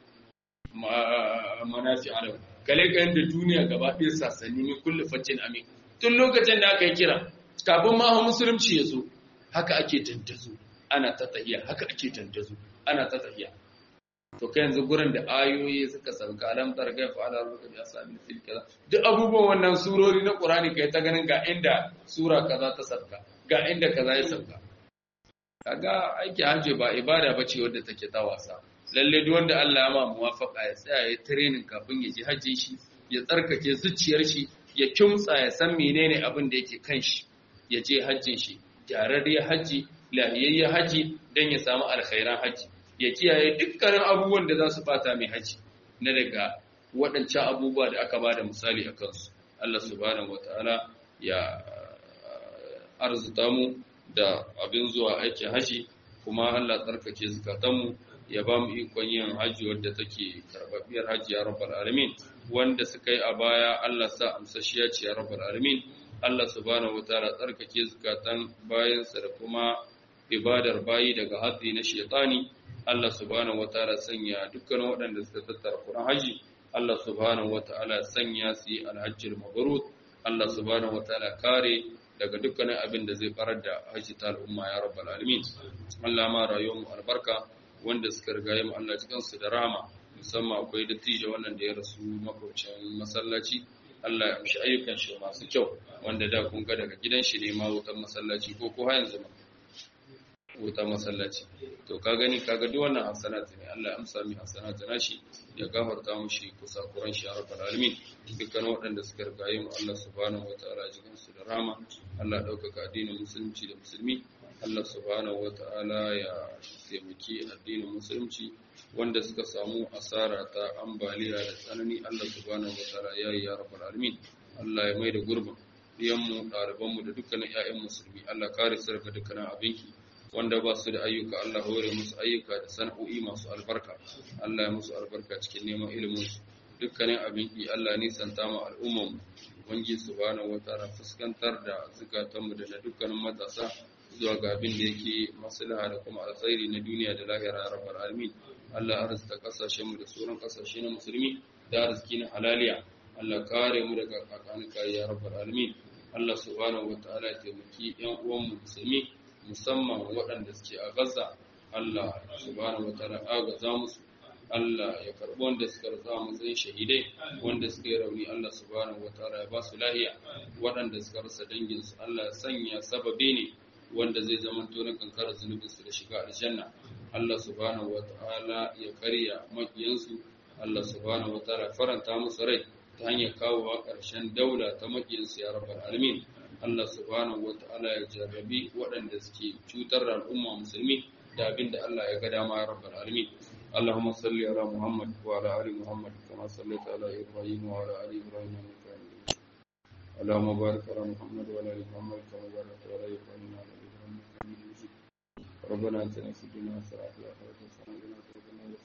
manafi alam kale ka inda duniya gaba ɗaya sassani min kulli fajjin amiq tun lokacin da aka yi kira kafin ma musulunci ya zo haka ake tantazo ana ta tahiya haka ake tantazo ana ta tahiya to kai yanzu gurin da ayoyi suka sauka alam targa fa ala ruka bi asabi fil kaza duk abubuwan wannan surori na qur'ani kai ta ganin ga inda sura kaza ta sauka ga inda kaza ya sauka kaga aiki hajji ba ibada bace wadda take ta wasa lalle duk wanda Allah ya ma muwafaqa ya tsaya ya training kafin ya ji hajji shi ya tsarkake zuciyar shi ya kimtsa ya san menene abin da yake kan shi ya je hajjin shi gyararriyar hajji lahiyayyen hajji don ya samu alkhairan hajji ya kiyaye dukkanin abubuwan da za su bata mai hajji na daga waɗancan abubuwa da aka ba da misali a kansu Allah subhanahu wata'ala ya arzuta mu da abin zuwa aikin hajji kuma Allah tsarkake zukatanmu ya ba mu ikon yin hajji wadda take karbabbiyar hajji ya rabbal alamin wanda suka yi a baya Allah sa amsashiya ce ya rabbal alamin Allah subhanahu wataala tsarkake zukatan bayansa da kuma ibadar bayi daga hatsi na shaytani Allah subhanahu wataala sanya dukkan waɗanda suka tattara Qur'an haji Allah subhanahu wataala sanya su yi alhajjul mabrur Allah subhanahu wataala kare daga dukkanin abin da zai farar da haji ta al'umma ya rabbal alamin Allah ma rayuwar mu albarka wanda suka riga mu Allah cikin su da rahama musamman akwai dattijo wannan da ya rasu makwabcin masallaci Allah ya amshi ayyukan shi masu kyau wanda da kun ga daga gidan shi ne ma wutan masallaci ko ko har yanzu ma wutan masallaci to ka gani kaga duk wannan hasanatu ne Allah ya amsa mi hasanatu nashi ya gafarta mushi kusa kuran shi ya rabbal alamin dukkan waɗanda suka rigaye mu Allah subhanahu wataala jikin su da rama Allah ɗaukaka addinin musulunci da musulmi Allah subhanahu wataala ya taimaki addinin musulunci wanda suka samu asara ta ambaliya da tsanani Allah subhanahu wataala ya yi ya rabbal alamin Allah ya mai da gurbin diyanmu ɗalibanmu da dukkanin 'ya'yan musulmi Allah kare su daga dukkanin abinki wanda ba su da ayyuka Allah hore musu ayyuka da sana'o'i masu albarka Allah ya musu albarka cikin neman ilimin su dukkanin abinki Allah nisanta mu al'umman ubangi subhanahu wataala fuskantar da zukatanmu da na dukkanin matasa zuwa ga abin da yake maslaha da kuma alkhairi na duniya da lahira ya rabbal alamin Allah arzuta kasashen mu da sauran kasashe na musulmi da arziki na halaliya Allah kare mu daga kakanin ya rabbal alamin Allah subhanahu wataala ya taimaki yan uwan mu musulmi musamman waɗanda suke a Gaza Allah subhanahu wataala agaza musu Allah ya karɓi wanda suka rasa matsayin shahidai wanda suka yi rauni Allah subhanahu wataala ya ba su lahiya waɗanda suka rasa danginsu Allah ya sanya sababi ne wanda zai zama tonin kankarar zunubinsu da shiga aljanna Allah subhanahu wataala ya karya makiyansu Allah subhanahu wataala faranta musu rai ta hanyar kawowa ƙarshen daula ta makiyansu ya rabbal alamin Allah subhanahu wataala ya jarrabi waɗanda suke cutar da al'umma musulmi da abin da Allah ya ga dama ya rabbal alamin اللهم صل على محمد وعلى ال محمد كما صليت على ابراهيم وعلى ال ابراهيم انك حميد مجيد اللهم بارك على محمد وعلى ال محمد كما باركت على ابراهيم وعلى ال ابراهيم انك حميد مجيد ربنا اتنا في الدنيا حسنه وفي الاخره حسنه وقنا عذاب النار